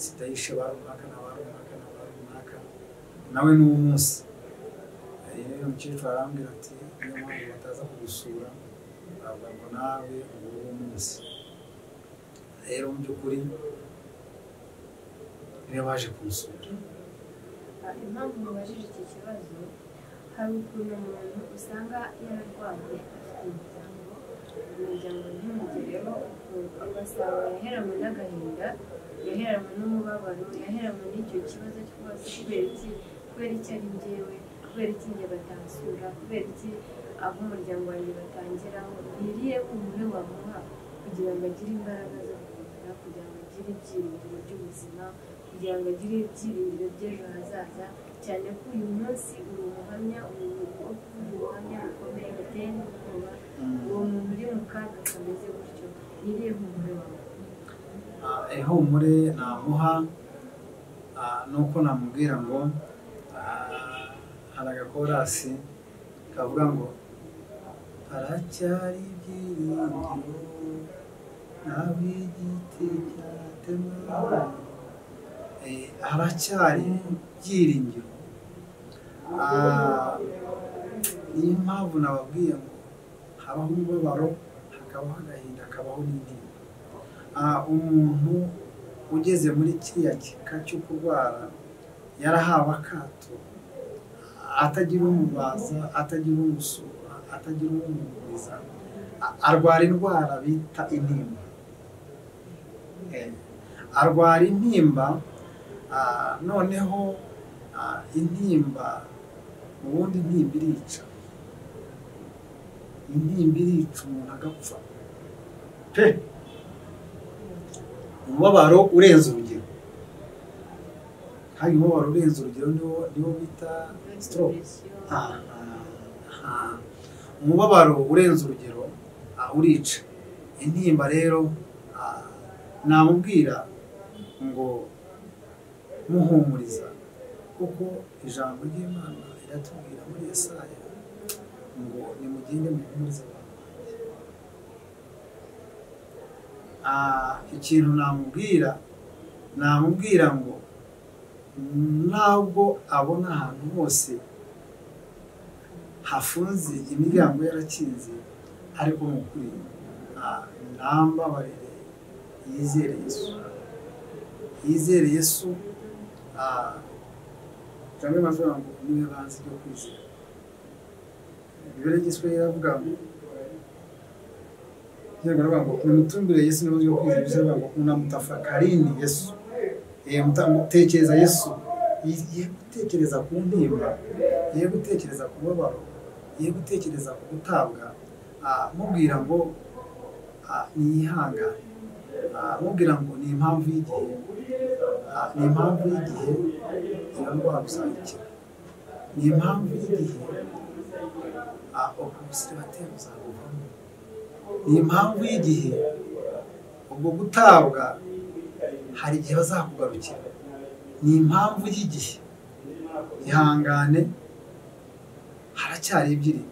sida yishe ba runaka na ba runaka na ba runaka nawe n'uwo munsi Eh, rero umukecuru arambwira ati niyo mpamvu bataza kugusura bavuga ngo nawe ubura uwo munsi rero mu by'ukuri niyo baje kumusura Ah, impamvu mubajije iki kibazo hari ukuntu umuntu usanga yararwaye afite umuryango umuryango ntumugereho ugasanga yaheranwe n'agahinda yaheranwe n'umubabaro yaheranwe n'icyo kibazo cyose kubera iki kubera iki ari njyewe kubera iki njye batansura kubera iki aho umuryango wanjye batangiraho niriye umuntu wamuha kugira ngo agire imbaraga zo gukomera kugira ngo agire ibyiringiro by'ubuzima kugira ngo agire ibyiringiro by'ejo hazaza cyane ko uyu munsi uri umuhamya uri ubuhamya bukomeye buteye n'ubwoba uwo muntu uri mu kaga kameze gutyo niriye humure wawe Ah, ihumure namuha ah, ni uko namubwira ngo ah, hari agakorasi kavuga ngo haracyari ibyiringiro ntabwo igiti cyatemwa Eh, haracyari ibyiringiro Ah, niyo mpamvu nababwiye ngo habaho umubabaro hakabaho agahinda hakabaho n'indimu Ah, umuntu ugeze muri kiriya kika cyo kurwara yarahawe akato atagira umubaza atagira umusura atagira umuguriza A- arwara indwara bita intimba Eh, arwara intimba ah, noneho ah, intimba ubundi intimba irica intimba irica umuntu agapfa pe umubabaro urenze urugero hari umubabaro urenze urugero niwo niwo bita stroke Ah, ah, ah. umubabaro urenze urugero ah, urica intimba rero ah, namubwira ngo muhumuriza kuko ijambo ry'imana riratubwira muri yesaya ngo nimugende muhumurize abantu Ah, ikintu namubwira namubwira ngo ntabwo abona ahantu hose hafunze imiryango yarakinze ariko mu kuri ah, nambabarire yizere yesu yizere yesu ah, cyangwa amavuga ngo niwe banze ibyo kwizera bibere igiswe yaravuga ngo yego aravuga ngo nimutungire yesu niba ugiye kwizera ibyo aravuga ngo unamutafakarini yesu mutekereza yesu ye gutekereza ku ntimba ye gutekereza ku mubabaro ye gutekereza ku gutabwa mubwira ngo ntiyihangane mubwira ngo ni impamvu y'igihe ni impamvu y'igihe irandwara gusangikira ni impamvu y'igihe ubwo busire batera buzabuvamo ni impamvu y'igihe ubwo gutabwa hari igihe bazakugarukira ni impamvu y'igihe ihangane haracyari ebyiri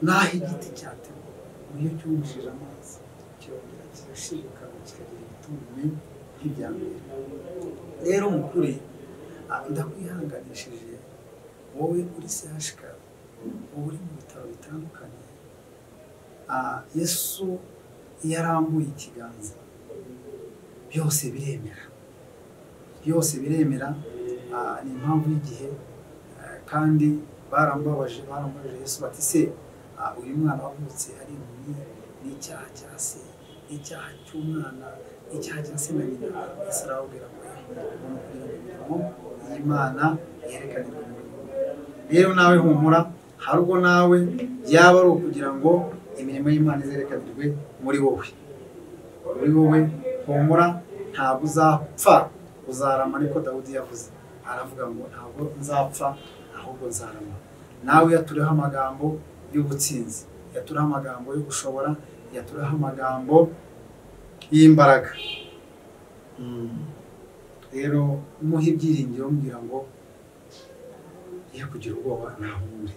n'aho igiti cyatewe iyo cyumishije amazi kirongera kirashirikana kikagira ibitunguru nk'ibya mbere rero mu kuri ndakwihanganishije wowe uri sehashika wowe uri mu bitaro bitandukanye yesu iyo arambuye ikiganza byose biremera byose biremera ni impamvu y'igihe kandi barambabaje barambabaje yesu bati se uyu mwana wavutse ari impumyi n'icyaha cya se icyaha cy'umwana icyaha cya se na nyina yesu arababwira ngo umuntu kugira ngo imirimo y'imana yerekanirwe mu bihugu rero nawe humura hari ubwo nawe byaba ari ukugira ngo imirimo y'imana izerekanirwe muri wowe muri wowe humura ntabwo uzapfa uzarama ariko dawudi yavuze aravuga ngo ntabwo nzapfa ahubwo nzarama nawe yaturiho amagambo y'ubutsinzi yaturiho amagambo yo gushobora yaturiho amagambo y'imbaraga rero muhe ibyiringiro mbwira ngo ye kugira ubwoba ntahure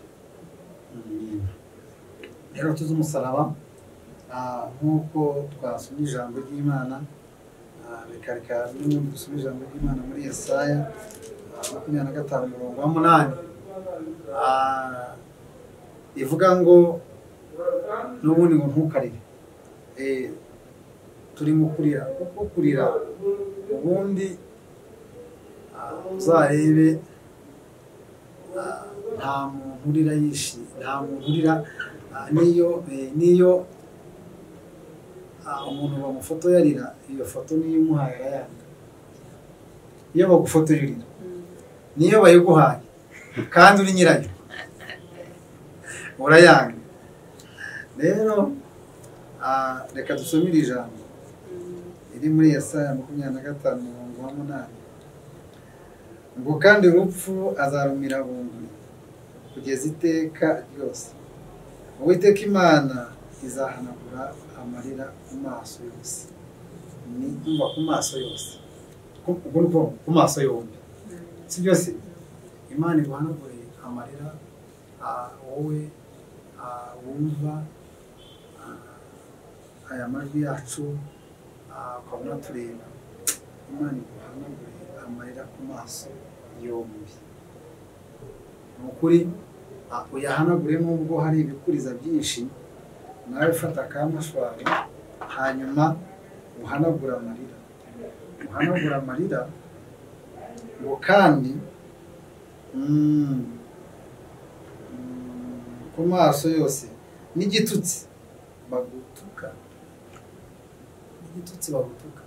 rero tuzi umusaraba nk'uko twasomye ijambo ry'imana reka reka n'ubundi dusome ijambo ry'imana muri Yesaya makumyabiri na gatanu umurongo wa munani ivuga ngo n'ubundi ngo ntukarire turimo kurira kuko kurira ubundi uzarebe nta muntu urira yishimye nta muntu urira niyo niyo umuntu bamufotoye arira iyo foto niyo umuhaye arayanga iyo bagufotoye urira niyo bayiguhaye kandi uri nyirayo urayanga rero reka dusomere ijambo iri muri Yesaya makumyabiri na gatanu umurongo wa munani ngo kandi urupfu azarumira bunguri kugeza iteka ryose uwiteka imana izahanagura amarira ku maso yose ni kumva ku maso yose ubwo ni ku maso yombi si byose imana iguhanagure amarira wowe wumva aya majwi yacu ukabona tureba imana iguhanagure amarira ku maso yombi ni ukuri uyahanagure nubwo hari ibikuriza byinshi nawe ufata akamashwari hanyuma uhanagura amarira uhanagura amarira ngo kandi ku maso yose n'igitutsi bagutuka n'igitutsi bagutuka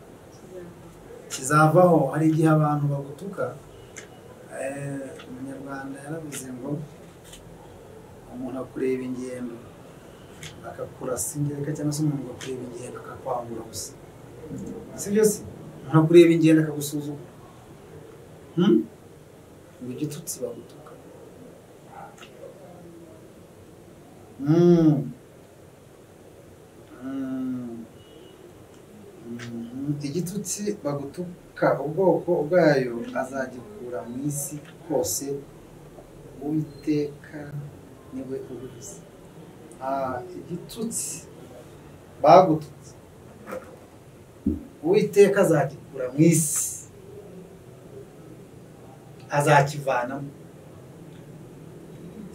kizavaho hari igihe abantu bagutuka umunyarwanda yaravuze ngo umuntu akureba ingendo akakurasa ingereka cyangwa se umuntu agakureba ingendo akakwangura gusa si byose umuntu akureba ingendo akagusuzuma ngo igitutsi bagutuka igitutsi bagutuka ubwoko bwayo azagikura mu isi hose uwiteka niwe ubivuze igitutsi bagututse uwiteka azagikura mu isi azakivanamo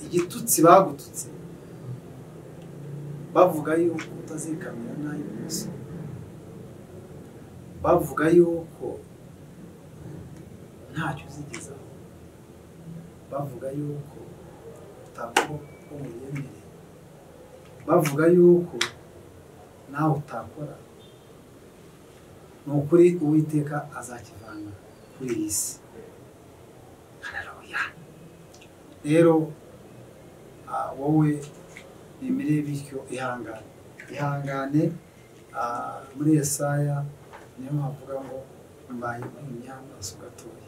igitutsi bagututse bavuga yuko utazikamira n'ay'ubuso bavuga yuko ntacyo uzigezaho bavuga yuko utakora uko muyemereye bavuga yuko nawe utakora ni ukuri uwiteka azakivana kuri iyi si hararuya rero ah, wowe bimereye bityo ihangane ihangane ah, muri Yesaya niyo havuga ngo mbaye impumyi y'amaso gatoya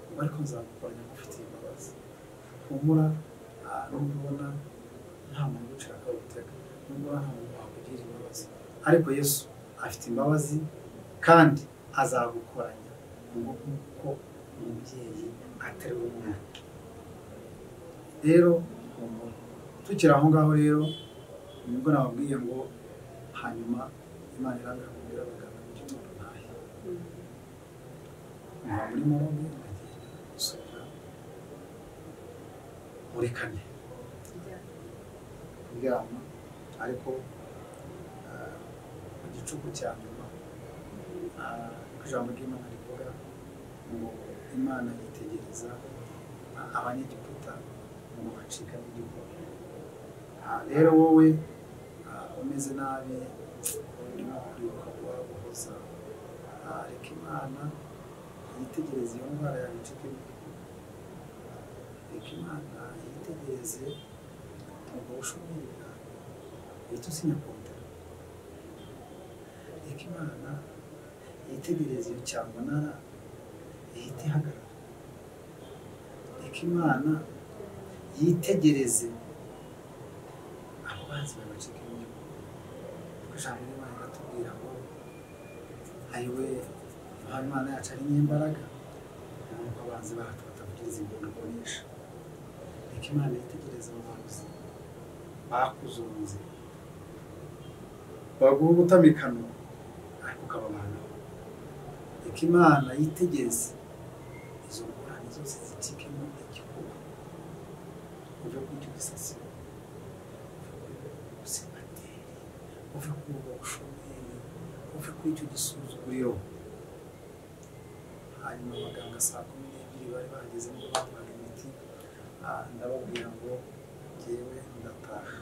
ubu ariko nzagukoranya ngufitiye imbabazi humura ah, nubwo ubona nta muntu ugucira akagutega nubwo ubona nta muntu wakugira imbabazi ariko yesu afite imbabazi kandi azagukoranya nk'uko umubyeyi ateruye umwana rero humura tukiri aho ngaho rero nibwo nababwiye ngo hanyuma imana irangakubwira abaganga kugira ngo ntahe nta muri mobi ndagenda gusubira muri kane kuryama ariko ah, mu gicuku cya nyuma ah, ijambo ry'imana rivuga ngo imana yitegereza ah, abanyegiputa ngo bacikane igihugu Ah, rero wowe ah, umeze nabi urimo kuribuka kubahoza reka imana yitegereze iyo ndwara yawe icike burundu reka imana yitegereze ubwo bushomeri bwawe uhita usinya kontara reka imana yitegereze iyo cyamunara ihita ihagarara reka imana yitegereze abo banzi bawe bacike burundu kuko ijambo ry'imana riratubwira ngo ayiwe Yohana imana yacu ari nk'imbaraga nuko abanzi bacu batakugiriza impundu kunesha reka imana yitegereze abo banuzi bakuzunze baguha ubutamikano ariko ukababanaho reka imana yitegereze izo ngorane zose zicikemo igikuba uve ku cy'ubusasiro uve ku busenateri uve ku bushomeri uve kuri icyo gisuzuguriro hanyuma abaganga saa kumi n'ebyiri bari bageze ngo baduhaga imiti ah, ndababwira ngo ngewe ndataha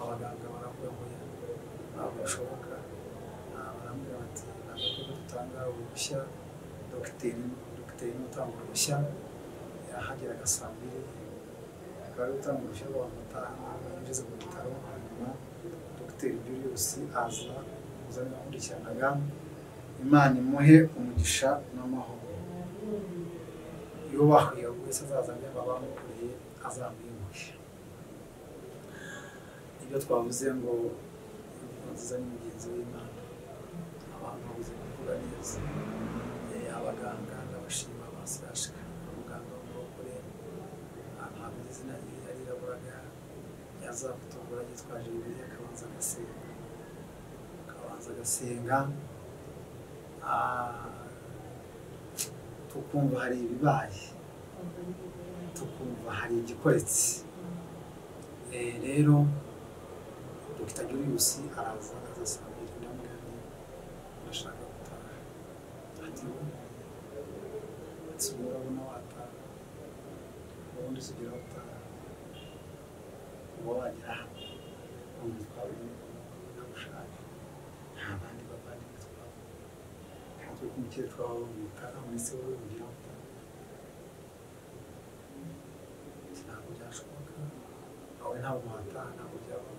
abaganga baravuga ngo ya ntabwo bishoboka Ah, barambwira bati ntabwo kuko dutanga uruhushya dogiteri dogiteri ni utanga uruhushya yahageraga saa mbiri akaba ari gutanga uruhushya rwamutaha yinjiza mu bitaro hanyuma dogiteri Julius aza uzana akurikiranaga imana imuhe umugisha n'amahoro yubahuye wese azaza niba bamukoreye azamwimuhe ibyo twavuze ngo inkuru nziza ni mugenzi w'imana abantu babuze kuvuga neza Eh, abaganga ndabashima basirashika umuganga w'umurokore ntabwo izina rye yariraburaga yaza kutugura yitwaje bibiliya akabanza agasenga akabanza agasenga Ah, tukumva hari ibibaye tukumva hari igikoretse Eh, rero dogita julius araza aza saa mbiri ndamugani urashaka gutaha ati wowe ati wowe urabona wataha ubundi sugira utaha uba wagera hano ubu twabonye ko ntagushaka nta bandi bavandimwe twabonye natwe kumukecuru wawe wamwitaho ndetse wowe ugira ngo ntabwo byashoboka wowe ntabwo wataha ntabwo byaba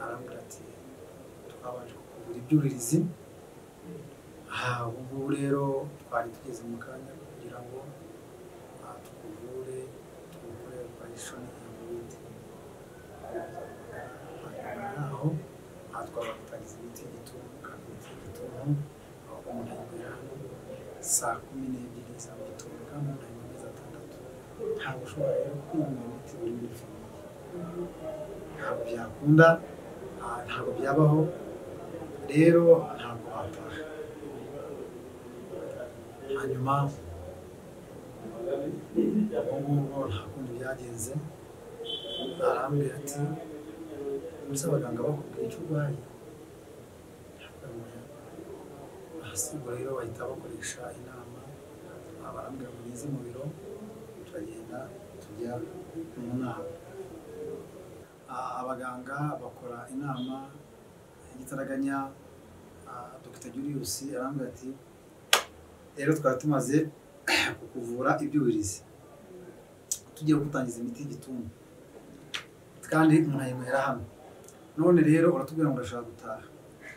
arambwira ati twabanje kukugura ibyuririzi aha ubu ngubu rero twari tugeze mu kanya kugira ngo ah, tukuvure tukugure operation ya burundu hanyuma yaho aha twabatagize imiti y'igituntu kandi imiti y'igituntu umuntu agera hano saa kumi n'ebyiri za mu gitondo kandi umuntu ari mu mezi atandatu ntabwo ushobora rero kwinywera imiti uri muri famiye ntabwo byakunda ah, ntabwo byabaho rero ntabwo wataha hanyuma ubu ngubu nta kundi byagenze arambwira ati ubuze abaganga bakubwira icyo urwaye ahasigo rero bahita bakoresha inama abarambwira ngo nize mu biro tukagenda tujya mu nama Ah, abaganga bakora inama y'igitaraganya ah, dr julius arambwira ati rero twari tumaze kukuvura ibyuririzi tugiye gutangiza imiti y'igituntu kandi umuntu ayinywera hano none rero uratubwira ngo urashaka gutaha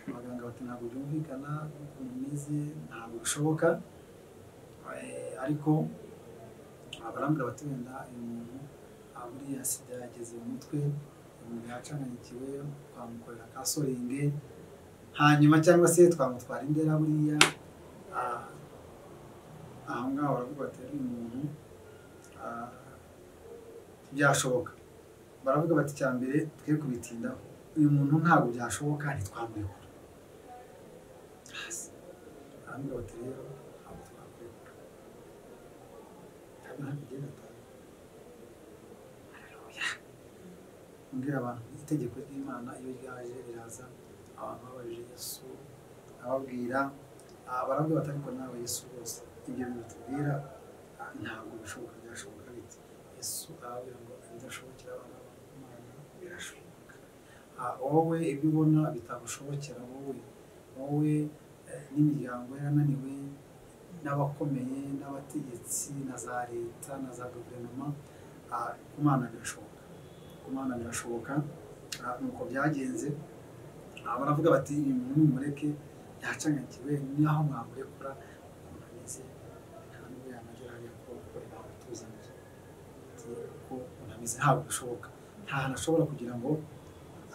abaganga bati ntabwo byumvikana ukuntu meze ntabwo bishoboka Eh, ariko abarambwira bati wenda uyu muntu ah, buriya sida yageze mu mutwe umuntu yacanganikiwe twamukorera ka soringe hanyuma cyangwa se twamutwara indera buriya ah, aho ngaho baravuga bati uyu muntu ah, byashoboka baravuga bati cya mbere twe kubitindaho uyu muntu ntabwo byashoboka ntitwamwegura hasi baravuga bati rero ntabwo twakwegura hano hano igenda atahe haleluya mbwira abantu itegeko ry'imana iyo ryaje riraza abantu babajije yesu ababwira ah, baravuga bati ariko nawe yesu rwose ibyo bintu tubwira ah, ntabwo bishoboka byashoboka bite yesu arababwira ngo ibidashobokera abana b'imana birashoboka Ah, wowe ibyo ubona bitagushobokera wowe wowe eh, n'imiryango yarananiwe n'abakomeye n'abategetsi na za leta na za guverinoma ah, ku mana birashoboka ku mana birashoboka Ah, nuko byagenze Ah, baravuga bati uyu muntu nimumureke yacangagiwe naho mwamurekura ukuntu ameze nta nubwo yanagera hariya ko ukorera abatuzaniye ko umuntu ameze ntabwo bishoboka nta hantu ashobora kugira ngo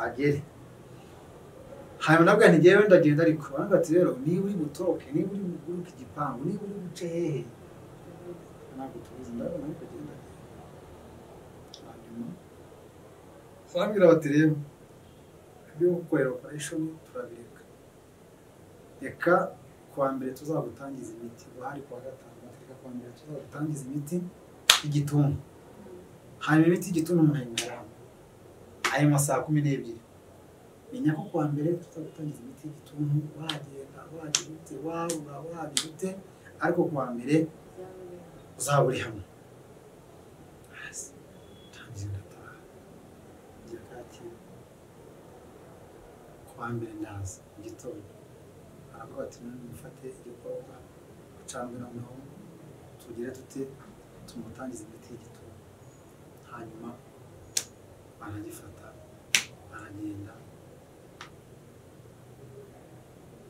agere hanyuma nabwo ntigewe ndagenda ariko baravuga ati rero niba uri butoroke niba uri buguruke igipangu niba uri buce hehe ntabwo tubizi ndabona ariko genda hanyuma barambwira bati rero ibyo gukorera operation turabireka reka kuwa mbere tuzagutangiza imiti guhari kuwa gatanu reka kuwa mbere tuzagutangiza imiti y'igituntu hanyuma imiti y'igituntu umuntu ayimara ayo masaha kumi n'ebyiri menya ko kuwa mbere tuzagutangiza imiti y'igituntu wagenda wagira ute wabura wagira ute ariko kuwa mbere uzaba uri hamwe Hasi, ntangiye ndataha njya kacyiru kuwa mbere ndaza mu gitondo baravuga bati none mufate igikorwa ducambwe noneho tugire dute tumutangize imiti y'igituntu hanyuma baragifata baragenda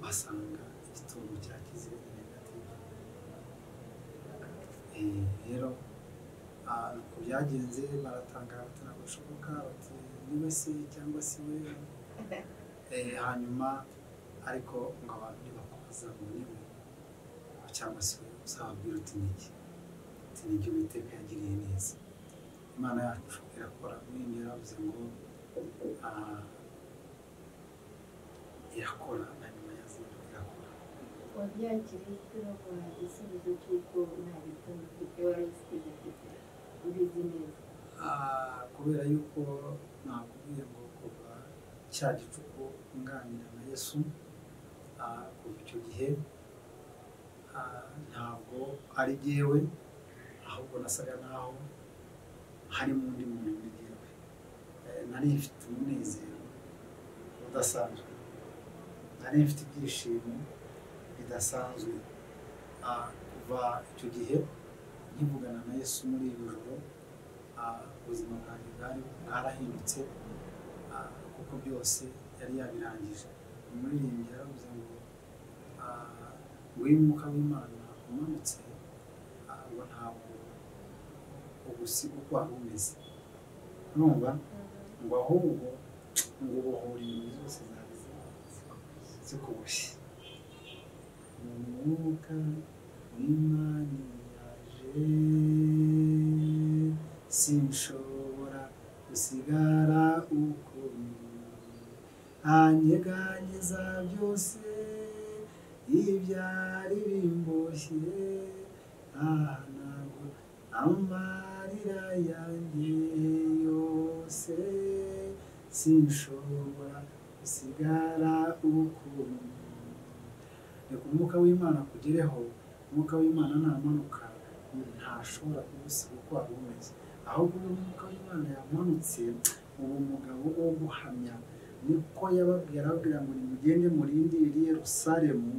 basanga igituntu cyakize negative Eh, rero ah, uko byagenze baratangara bati ntabwo bishoboka bati niwe se cyangwa si we Eh, hanyuma ariko ngo abantu nibakubaza ngo niwe cyangwa se we uzababwira uti niki uti niki uwiteka yagiriye neza imana yacu irakora muri iyi yaravuze ngo ah, irakora na nyuma ya zero irakora wabyakiriye icyo baguha igisubizo cy'uko nta gituntu ufite wari uzi kugifite ubizi neza Ah, kubera yuko nakubwiye ngo kuva cya gicuku nganira na yesu ah, kuva icyo gihe ah, ntabwo ari jyewe ahubwo nasaga naho harimo undi muntu muri jyewe Eh, nari mfite umunezero udasanzwe nari mfite ibyishimo bidasanzwe Ah, kuva icyo gihe nkivugana na yesu muri iryo joro ah, ubuzima bwanjye bwari bwarahindutse ah, kuko byose yari yabirangije umuririmbyi yaravuze ngo ah, ngwino umwuka w'imana umanutse ah, ngo ntabwo ugusiga uko wari umeze urumva ngo ahubwo ngo ubohora inyoni zose zari zikuboshye mu mwuka w'imana yaje sinshobora gusigara uko ndi anyeganyeza byose ibyari bimboshye aha ntabwo amarira yanjye yose sinshobora gusigara uko ndi reka umwuka w'imana akugereho umwuka w'imana namanuka ntashobora kugusiga uko wari umeze ahubwo uyu mwuka w'imana yamanutse uwo mugabo wo guhamya niko yababwira ababwira ngo nimugende murindire yerusalemu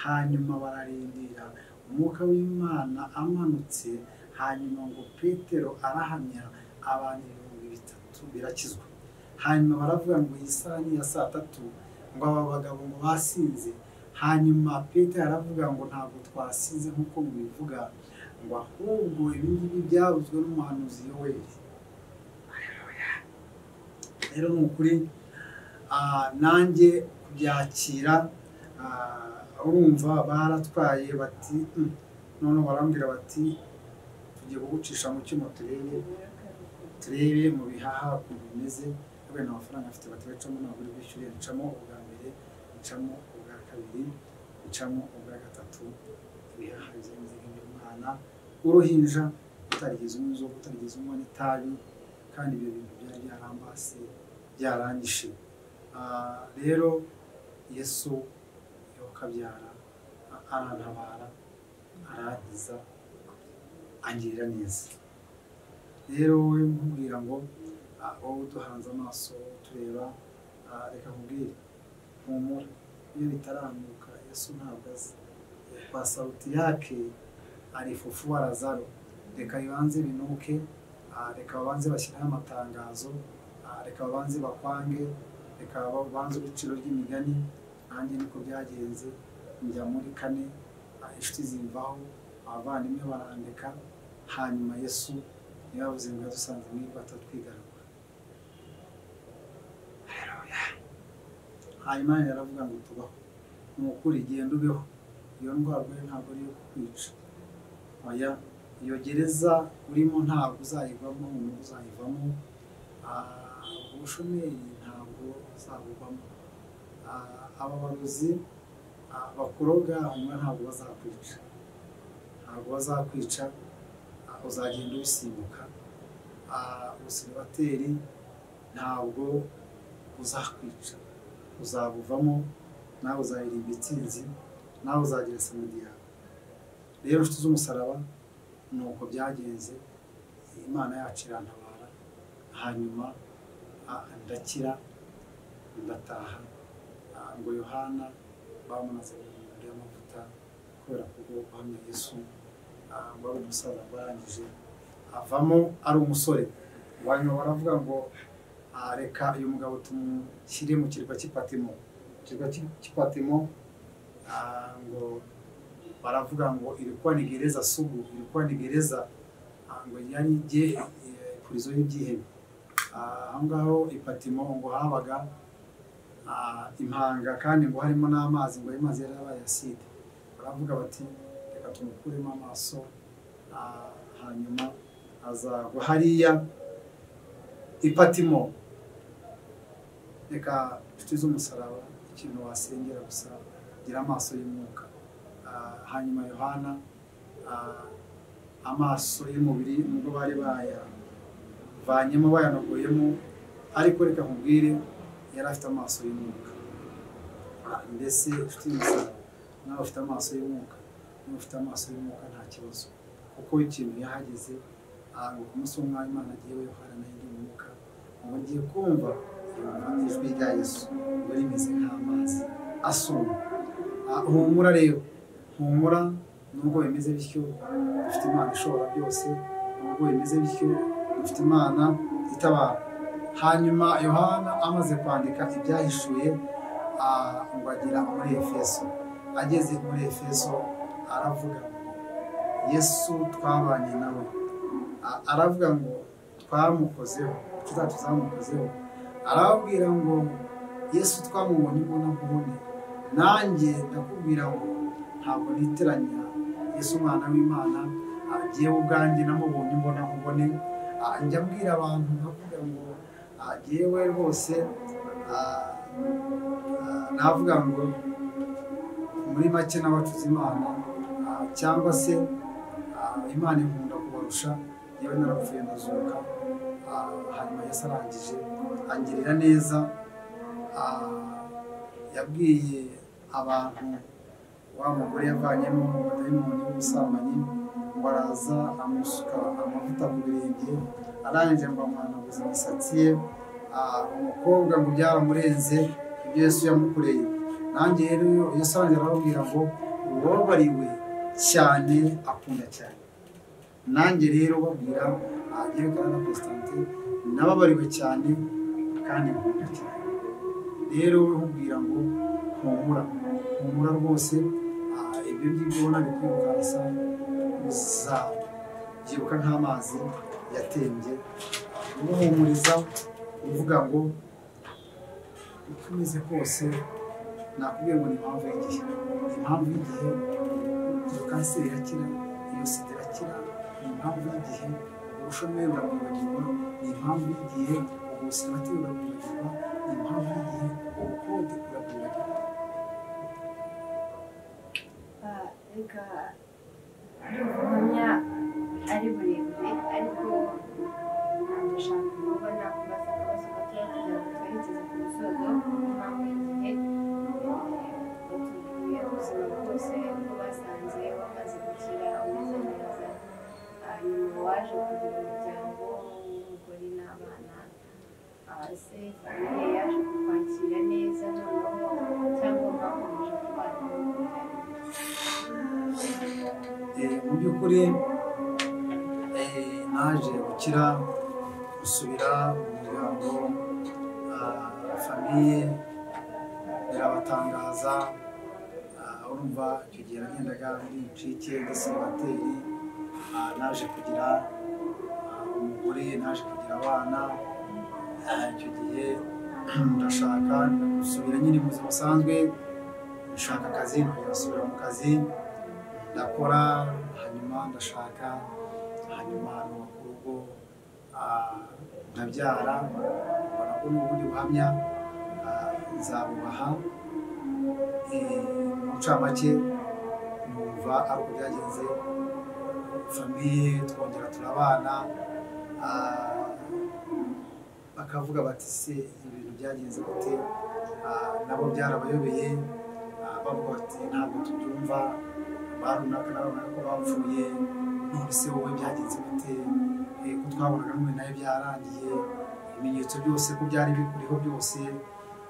hanyuma bararindira umwuka w'imana amanutse hanyuma ngo petero arahamya abantu ibihumbi bitatu birakizwa hanyuma baravuga ngo iyi saha ni iya saa tatu ngo aba bagabo ngo basinze hanyuma petero aravuga ngo ntabwo twasinze nk'uko mubivuga ngo ahubwo ibi ngibi byavuzwe n'umuhanuzi yoweri rero ni ukuri nanjye kubyakira urumva baratwaye bati none barambwira bati tugiye kugucisha mu cyuma turebe turebe mu bihaha ukuntu bimeze kubera nta mafaranga afite bati bacamo ntabwo uri bwishyure ncamo ubwa mbere ncamo ubwa kabiri ncamo ubwa gatatu ibihaha bizenze by'umwana w'uruhinja utarigeze umwuzugu utarigeze umunywa n'itabi kandi ibyo bintu byari byarambase byarangije rero yesu yokabyara arantabara arangiza angirira neza rero wowe nkubwira ngo wowe uduhanze amaso tureba reka nkubwire humura iyo bitaramuka yesu ntabwo azi kwa sauti yake arifufua lazaro reka bibanze binuke reka babanze bashyireho amatangazo reka babanze bakwange reka babanze ibiciro ry'imigani nanjye niko byagenze njya muri kane inshuti zimvaho abavandimwe barandeka hanyuma yesu niyo yavuze ngo yadusanze muri batatwigaragura hanyuma yaravuga ngo tubaho ni ukuri genda ubeho iyo ndwara urwaye ntabwo ari iyo kukwica oya iyo gereza urimo ntabwo uzayivamo umuntu uzayivamo ubushomeri ntabwo uzabuvamo ababaruzi bakuroga hanyuma ntabwo bazakwica ntabwo bazakwica uzagenda ubisimbuka ubusiribateri ntabwo uzakwica uzabuvamo nawe uzaririmba itsinzi nawe uzagira yawe rero inshuti z'umusaraba ni uko byagenze imana yacu irantabara hanyuma ndakira ndataha ngo yohana bamunaze mu mirimo y'amavuta kubera ko guhamya yesu ngo ari umusaza ngo arangije avamo ari umusore wanyuma baravuga ngo reka uyu mugabo tumushyire mu kirwa cy'ipatimo ikirwa cy'ipatimo ngo baravuga ngo irikuwa ni gereza sugu irikuwa ni gereza ngo yari igihe kurizo y'ibyihebe aho ngaho ipatimo ngo habaga impanga kandi ngo harimo n'amazi ngo ayo mazi yari yabaye aside baravuga bati reka tumukuremo amaso hanyuma azagwa hariya ipatimo reka inshuti z'umusaraba ikintu wasengera gusa gira amaso y'umwuka hanyuma yohana amaso y'umubiri nubwo bari bayavanyemo bayanoguyemo ariko reka nkubwire yari afite amaso y'umwuka mbese ufite imisoro nawe ufite amaso y'umwuka niba ufite amaso y'umwuka nta kibazo kuko ikintu yahageze ngo ku munsi w'umwanya imana agiye yohana nayo indi mwuka ngo ngiye kumva ijwi rya yesu ngo rimeze nk'amazi asuma humura rero humura nubwo bimeze bityo dufite imana ishobora byose nubwo bimeze bityo dufite imana itabara hanyuma yohana amaze kwandika ibyahishuye ngo agera muri efeso ageze muri efeso aravuga ngo yesu twabanye nawe aravuga ngo twamukozeho inshuti zacu zamukozeho arababwira ngo yesu twamubonye mbona nkubone nanjye ndakubwira ngo ntabwo niteranya yesu umwana w'imana agiye ubwanjye namubonye mbona nkubone njya mbwira abantu nkavuga ngo yewe rwose navuga ngo muri make n'abacuze imana cyangwa se imana inkunda kubarusha yewe narapfuye ndazuka hanyuma yose arangije angirira neza yabwiye abantu wa mugore yavanyemo umudayimoni w'ubusambanyi ngo ngo araza amusuka amavuta ku birenge arangije ngo amuhanaguza imisatsi ye ah, umukobwa ngo byaramurenze ibyo Yesu yamukoreye nanjye rero Yesu arangije arababwira ngo uwababariwe cyane akunda cyane nanjye rero babwira agiye na Constantin nababariwe cyane kandi nkunda cyane rero ubwira ngo humura humura rwose ah, ibyo by'ibona bikwibukansa uzabyibuka nk'amazi yatembye umuhumuriza uvuga ngo uko umeze kose nakubwiye ngo ni impamvu y'igihe ni impamvu y'igihe iyo kanseri irakira iyo sida irakira ni impamvu y'igihe ubushomeri burabwibagirwa ni impamvu y'igihe ubusimati burabwibagirwa ni impamvu y'igihe ubukode burabwibagirwa Ah, reka ubuhamya ari burebure ariko ndashaka kubona kubaza akabazo gatoya kugira ngo twerekeze ku musozo impamvu y'igihe batubwiye ubuzima bwose ko basanze bamaze gukira umeze neza Ah, nyuma waje kugira umuryango w'umugore n'abana Ah, ese famiye yaje kukwakira neza noneho cyangwa mwakomeje kubana n'umuryango Eh, mu by'ukuri eh, naje gukira gusubira mu muryango ah, famiye birabatangaza Ah, urumva icyo gihe nagendaga ndi incike ndasibateri naje kugira ah, umugore naje kugira abana Ah, icyo gihe ndashaka gusubira nyine mu buzima busanzwe ndashaka akazi nkongera gusubira mu kazi ndakora hanyuma ndashaka hanyuma nubaka urugo ah, nkabyara mbona ko n'ubundi buhamya ah, nzabubaha Eh, mu ncamake numva ari uko byagenze famiye twongera turabana ah, bakavuga bati se ibintu byagenze gute Ah, nabo byarabayobeye Ah, bavuga bati ntabwo tubyumva barunaka narabona ko bapfuye none se wowe byagenze gute Eh, ko twabonaga n'umwe nawe byarangiye ibimenyetso byose ko byari bikuriho byose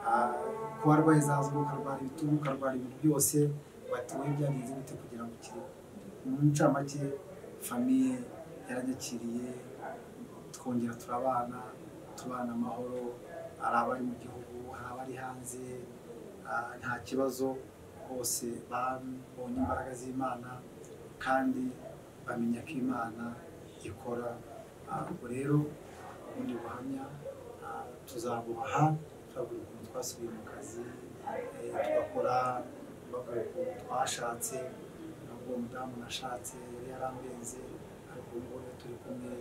Ah, ko warwaye zazo ukarwara ibitugu ukarwara ibintu byose bati wowe byagenze gute kugira ngo ukire mu ncamake famiye yaranyakiriye twongera turabana tubana amahoro hari abari mu gihugu hari abari hanze ah, nta kibazo bose babonye imbaraga z'imana kandi bamenya ko imana ikora Ah, ubwo rero ubundi buhamya ah, tuzabubaha turabwira ukuntu twasubiye mu kazi eh, tugakora babwira ukuntu twashatse nubwo uwo mudamu nashatse yari yarambenze ariko ubu ngubu iyo turi kumwe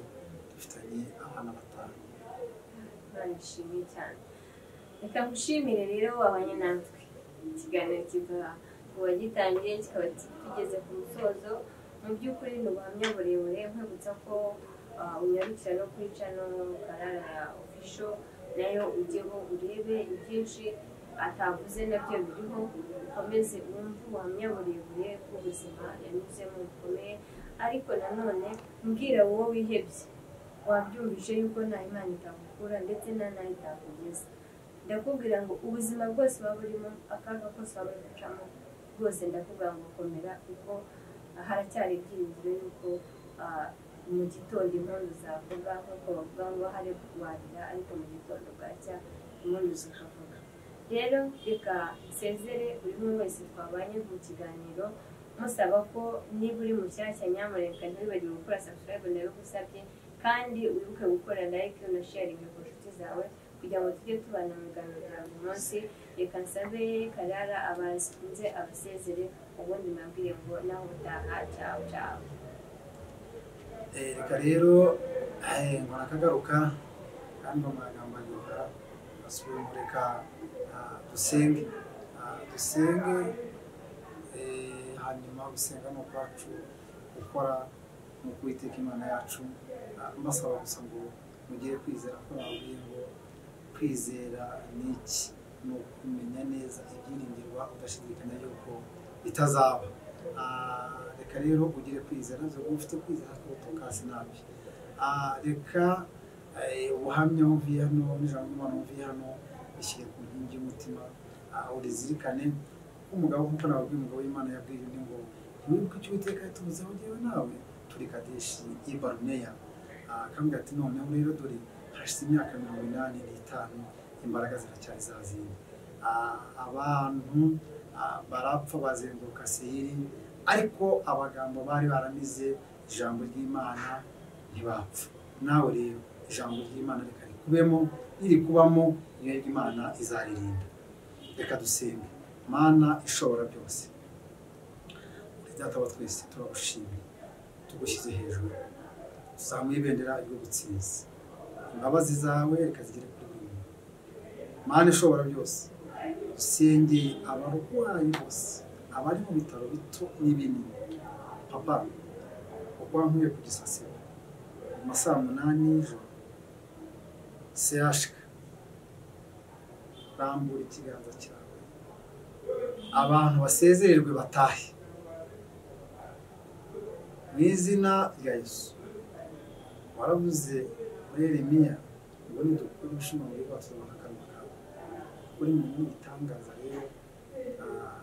dufitanye abana batanu nishimiye cyane reka ngushimire rero wabanye natwe ikiganiro kiva mu wagitangiye kikaba kigeze ku musozo mu by'ukuri ni ubuhamya burebure nkwibutsa ko ah, unyarukira no kuri cano karara ofisho nayo ujyeho urebe ibyinshi atavuze nabyo biriho ukomeze wumve ubuhamya burebure bw'ubuzima yanyuzemo bukomeye ariko nanone mbwira wowe wihebye wabyumvise yuko nta imana itakukura ndetse nta nayo itakugeza ndakubwira ngo ubuzima bwose waba urimo akaga kose waba uri gucamo bwose ndakubwira ngo komera kuko ah, haracyari ibyiringiro yuko ah, mu gitondo impundu zavuga nk'uko bavuga ngo hari kurwarira ariko mu gitondo bwacya impundu zikavuga rero reka nsezere buri umwe wese twabanye mu kiganiro musaba ko niba uri mushyashya nyamuneka ntiwibagire gukora subscribe nayo ugusabye kandi wibuke gukora like unasharinga ku nshuti zawe kugira ngo tujye tubana mu biganiro bya buri munsi reka nsabe karara abakunze abasezere ubundi nabwire ngo nawe utaha cyawe cyawe Eh, reka rero eh, ngo nakagaruka kandi mu magambo aryoha basubire mu reka ah, dusenge Ah, dusenge eh, hanyuma gusenga ni ukwacu gukora ni ukuwiteka imana yacu Ah, mbasaba gusa ngo mugire kwizera ko nababwiye ngo kwizera ni iki ni ukumenya neza ibyiringirwa udashidikanya yuko bitazaba Ah, reka rero ugire kwizera ntabwo ufite kwizera kuko kasi nabi Ah, reka eh, ubuhamya wumviye hano n'ijambo ry'imana wumviye hano rishyire ku nkingi y'umutima Ah, urizirikane kuko umugabo nk'uko nababwiye umugabo w'imana yabwiye undi ngo ntiwibuke icyo uwiteka yatubuzaho jyewe nawe turi kadeshi i baruneya Ah, akambwira ati noneho rero dore hashize imyaka mirongo inani n'itanu imbaraga ziracyari za zindi Ah, abantu ah, barapfa bazenguruka seyiri ariko abagambo bari baramize ijambo ry'imana ntibapfa nawe rero ijambo ry'imana reka rikubemo riri kubamo niyo ry'imana izaririnda reka dusenge mana ishobora byose data wa twese turagushimye tugushyize hejuru tuzamuye ibendera ry'ubutsinzi imbabazi zawe reka zigere kuri buri muntu mana ishobora byose dusengeye abarwayi bose abari mu bitaro bito n'ibinini papa uko wankuye ku gisasiro mu ma saa munani y'ijoro sehashika rambura ikiganza cyawe abantu basezererwe batahe mu izina rya yesu waravuze muri Yeremiya ngo nidukura umushino muri rwose bakakanwa kawe uri mu igitangaza rero ah,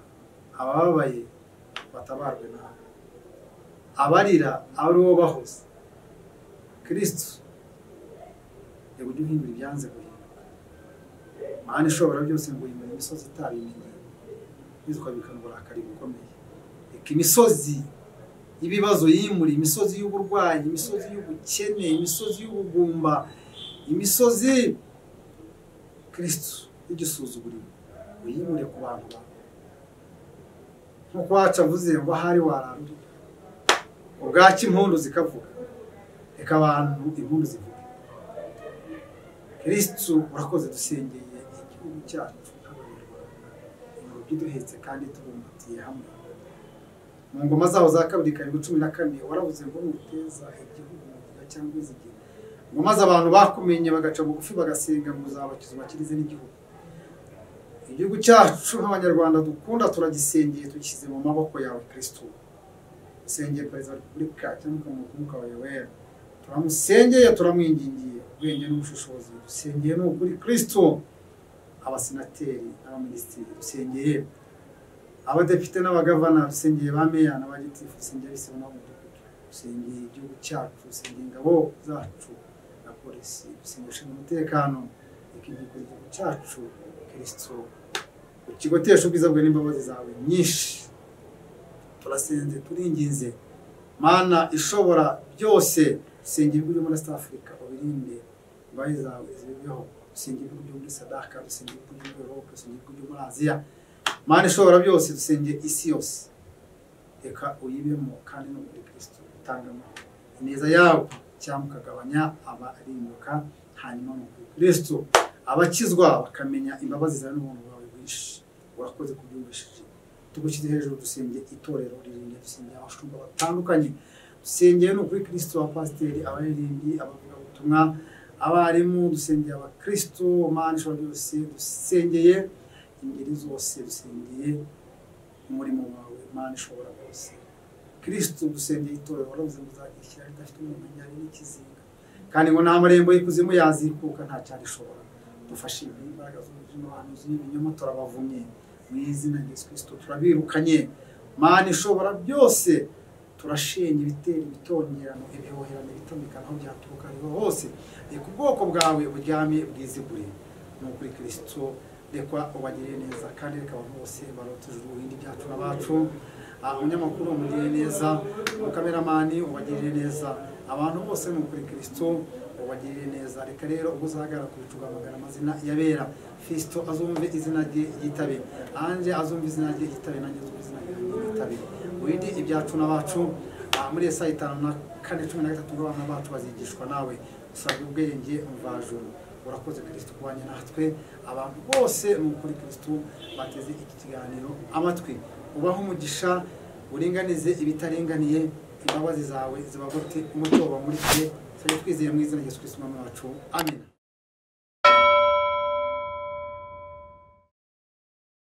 abababaye batabarwe nawe abarira ari bo bahoze kristu reba ujye uhindura ibyanze guhinduka mana ishobora byose ngo uhindure imisozi itabimenye maze ukabikana uburakari bukomeye reka imisozi ibibazo yimuri imisozi y'uburwayi imisozi y'ubukene imisozi y'ubugumba imisozi kristu y'igisuzuguriro uyimure ku bantu bawe nk'uko wacu avuze ngo ahari warandura ubwaki impundu zikavuga reka abantu impundu zivuge kirisitu urakoze dusengeye igihugu cyacu nk'abanyarwanda ingobyi duhetse kandi tubumbatiye hamwe mu ngoma zaho za kabiri karindwi cumi na kane waravuze ngo nuteza igihugu mu gihe cyangwa izigera ngo maze abantu bakumenye bagaca bugufi bagasenga ngo uzabakiza ubakirize n'igihugu igihugu cyacu nk'abanyarwanda dukunda turagisengeye tugishyize mu maboko yawe kirisitu dusengeye perezida wa repubulika cyangwa ukamuha umwuka wawe wera turamusengeye turamwingingiye ubwenge n'ubushishozi dusengeye ni ukuri kirisitu abasenateri n'abaminisitiri dusengeye abadepite n'abagavana dusengeye ba meya n'abagitifu dusengeye abisibo n'abamudugudu dusengeye igihugu cyacu dusengeye ingabo zacu na polisi dusengeye ushinzwe umutekano reka igihugu igihugu cyacu kirisitu ukigotesha ubwiza bwe n'imbabazi zawe nyinshi turasenze turinginze mana ishobora byose dusenga ibihugu byo muri East Africa ubirinde imbabazi zawe zibeho dusenga ibihugu byo muri sadaka dusenga ibihugu byo muri Europe dusenga ibihugu byo muri Aziya mana ishobora byose dusenge isi yose reka uyibemo kandi no muri kirisitu utanga amahoro ineza yawe cyangwa ukagabanya abarimbuka hanyuma mu kirisitu abakizwa bakamenya imbabazi zawe n'ubuntu bwawe bwinshi urakoze kubyumvishije tugushyize hejuru dusenge itorero ririnde dusenge abashumba batandukanye dusengeye no kuri kirisitu abapasiteri abaririmbyi abavugabutumwa abarimu dusengeye abakirisitu mana ishobora byose dusengeye ingeri zose dusengeye umurimo wawe mana ishobora byose kirisitu dusengeye itorero warabuze ngo uzagishyira ridafite umuntu hari n'ikizinga kandi ngo nta marembo y'ikuzimu yazikuka nta cyarishobora dufashe imbere imbaraga z'umujima abantu z'ibinyoma turabavumye mu izina rya Yesu Kristo turabirukanye mana ishobora byose turashenye ibitera ibitongerano ibihoherano ibitomekano aho byaturuka ariho hose reka ubwoko bwawe buryame bwizigure ni ukuri kirisito reka ubagirire neza kandi reka abantu bose barotejwe ubuhindi byacu n'abacu Ah, umunyamakuru umugirire neza umukameramani ubagirire neza abantu bose ni ukuri kirisito ubagirire neza reka rero ubwo uzahagarara ku bicu ugahamagara amazina yabera fisito azumve izina rye yitabe anje azumve izina rye yitabe nanjye azumve izina rye yitabe windi ibyacu n'abacu ah, muri Yesaya itanu na kane cumi na gatatu ngo abana bacu bazigishwa nawe usabwe ubwenge mvajuru urakoze kirisito kubanye natwe abantu bose ni ukuri kirisito bateze iki kiganiro amatwi ubaho umugisha uringanize ibitaringaniye imbabazi zawe zibagote umuco wabamurikiye twizeye mu izina rya yesu kirisito umwami wacu amen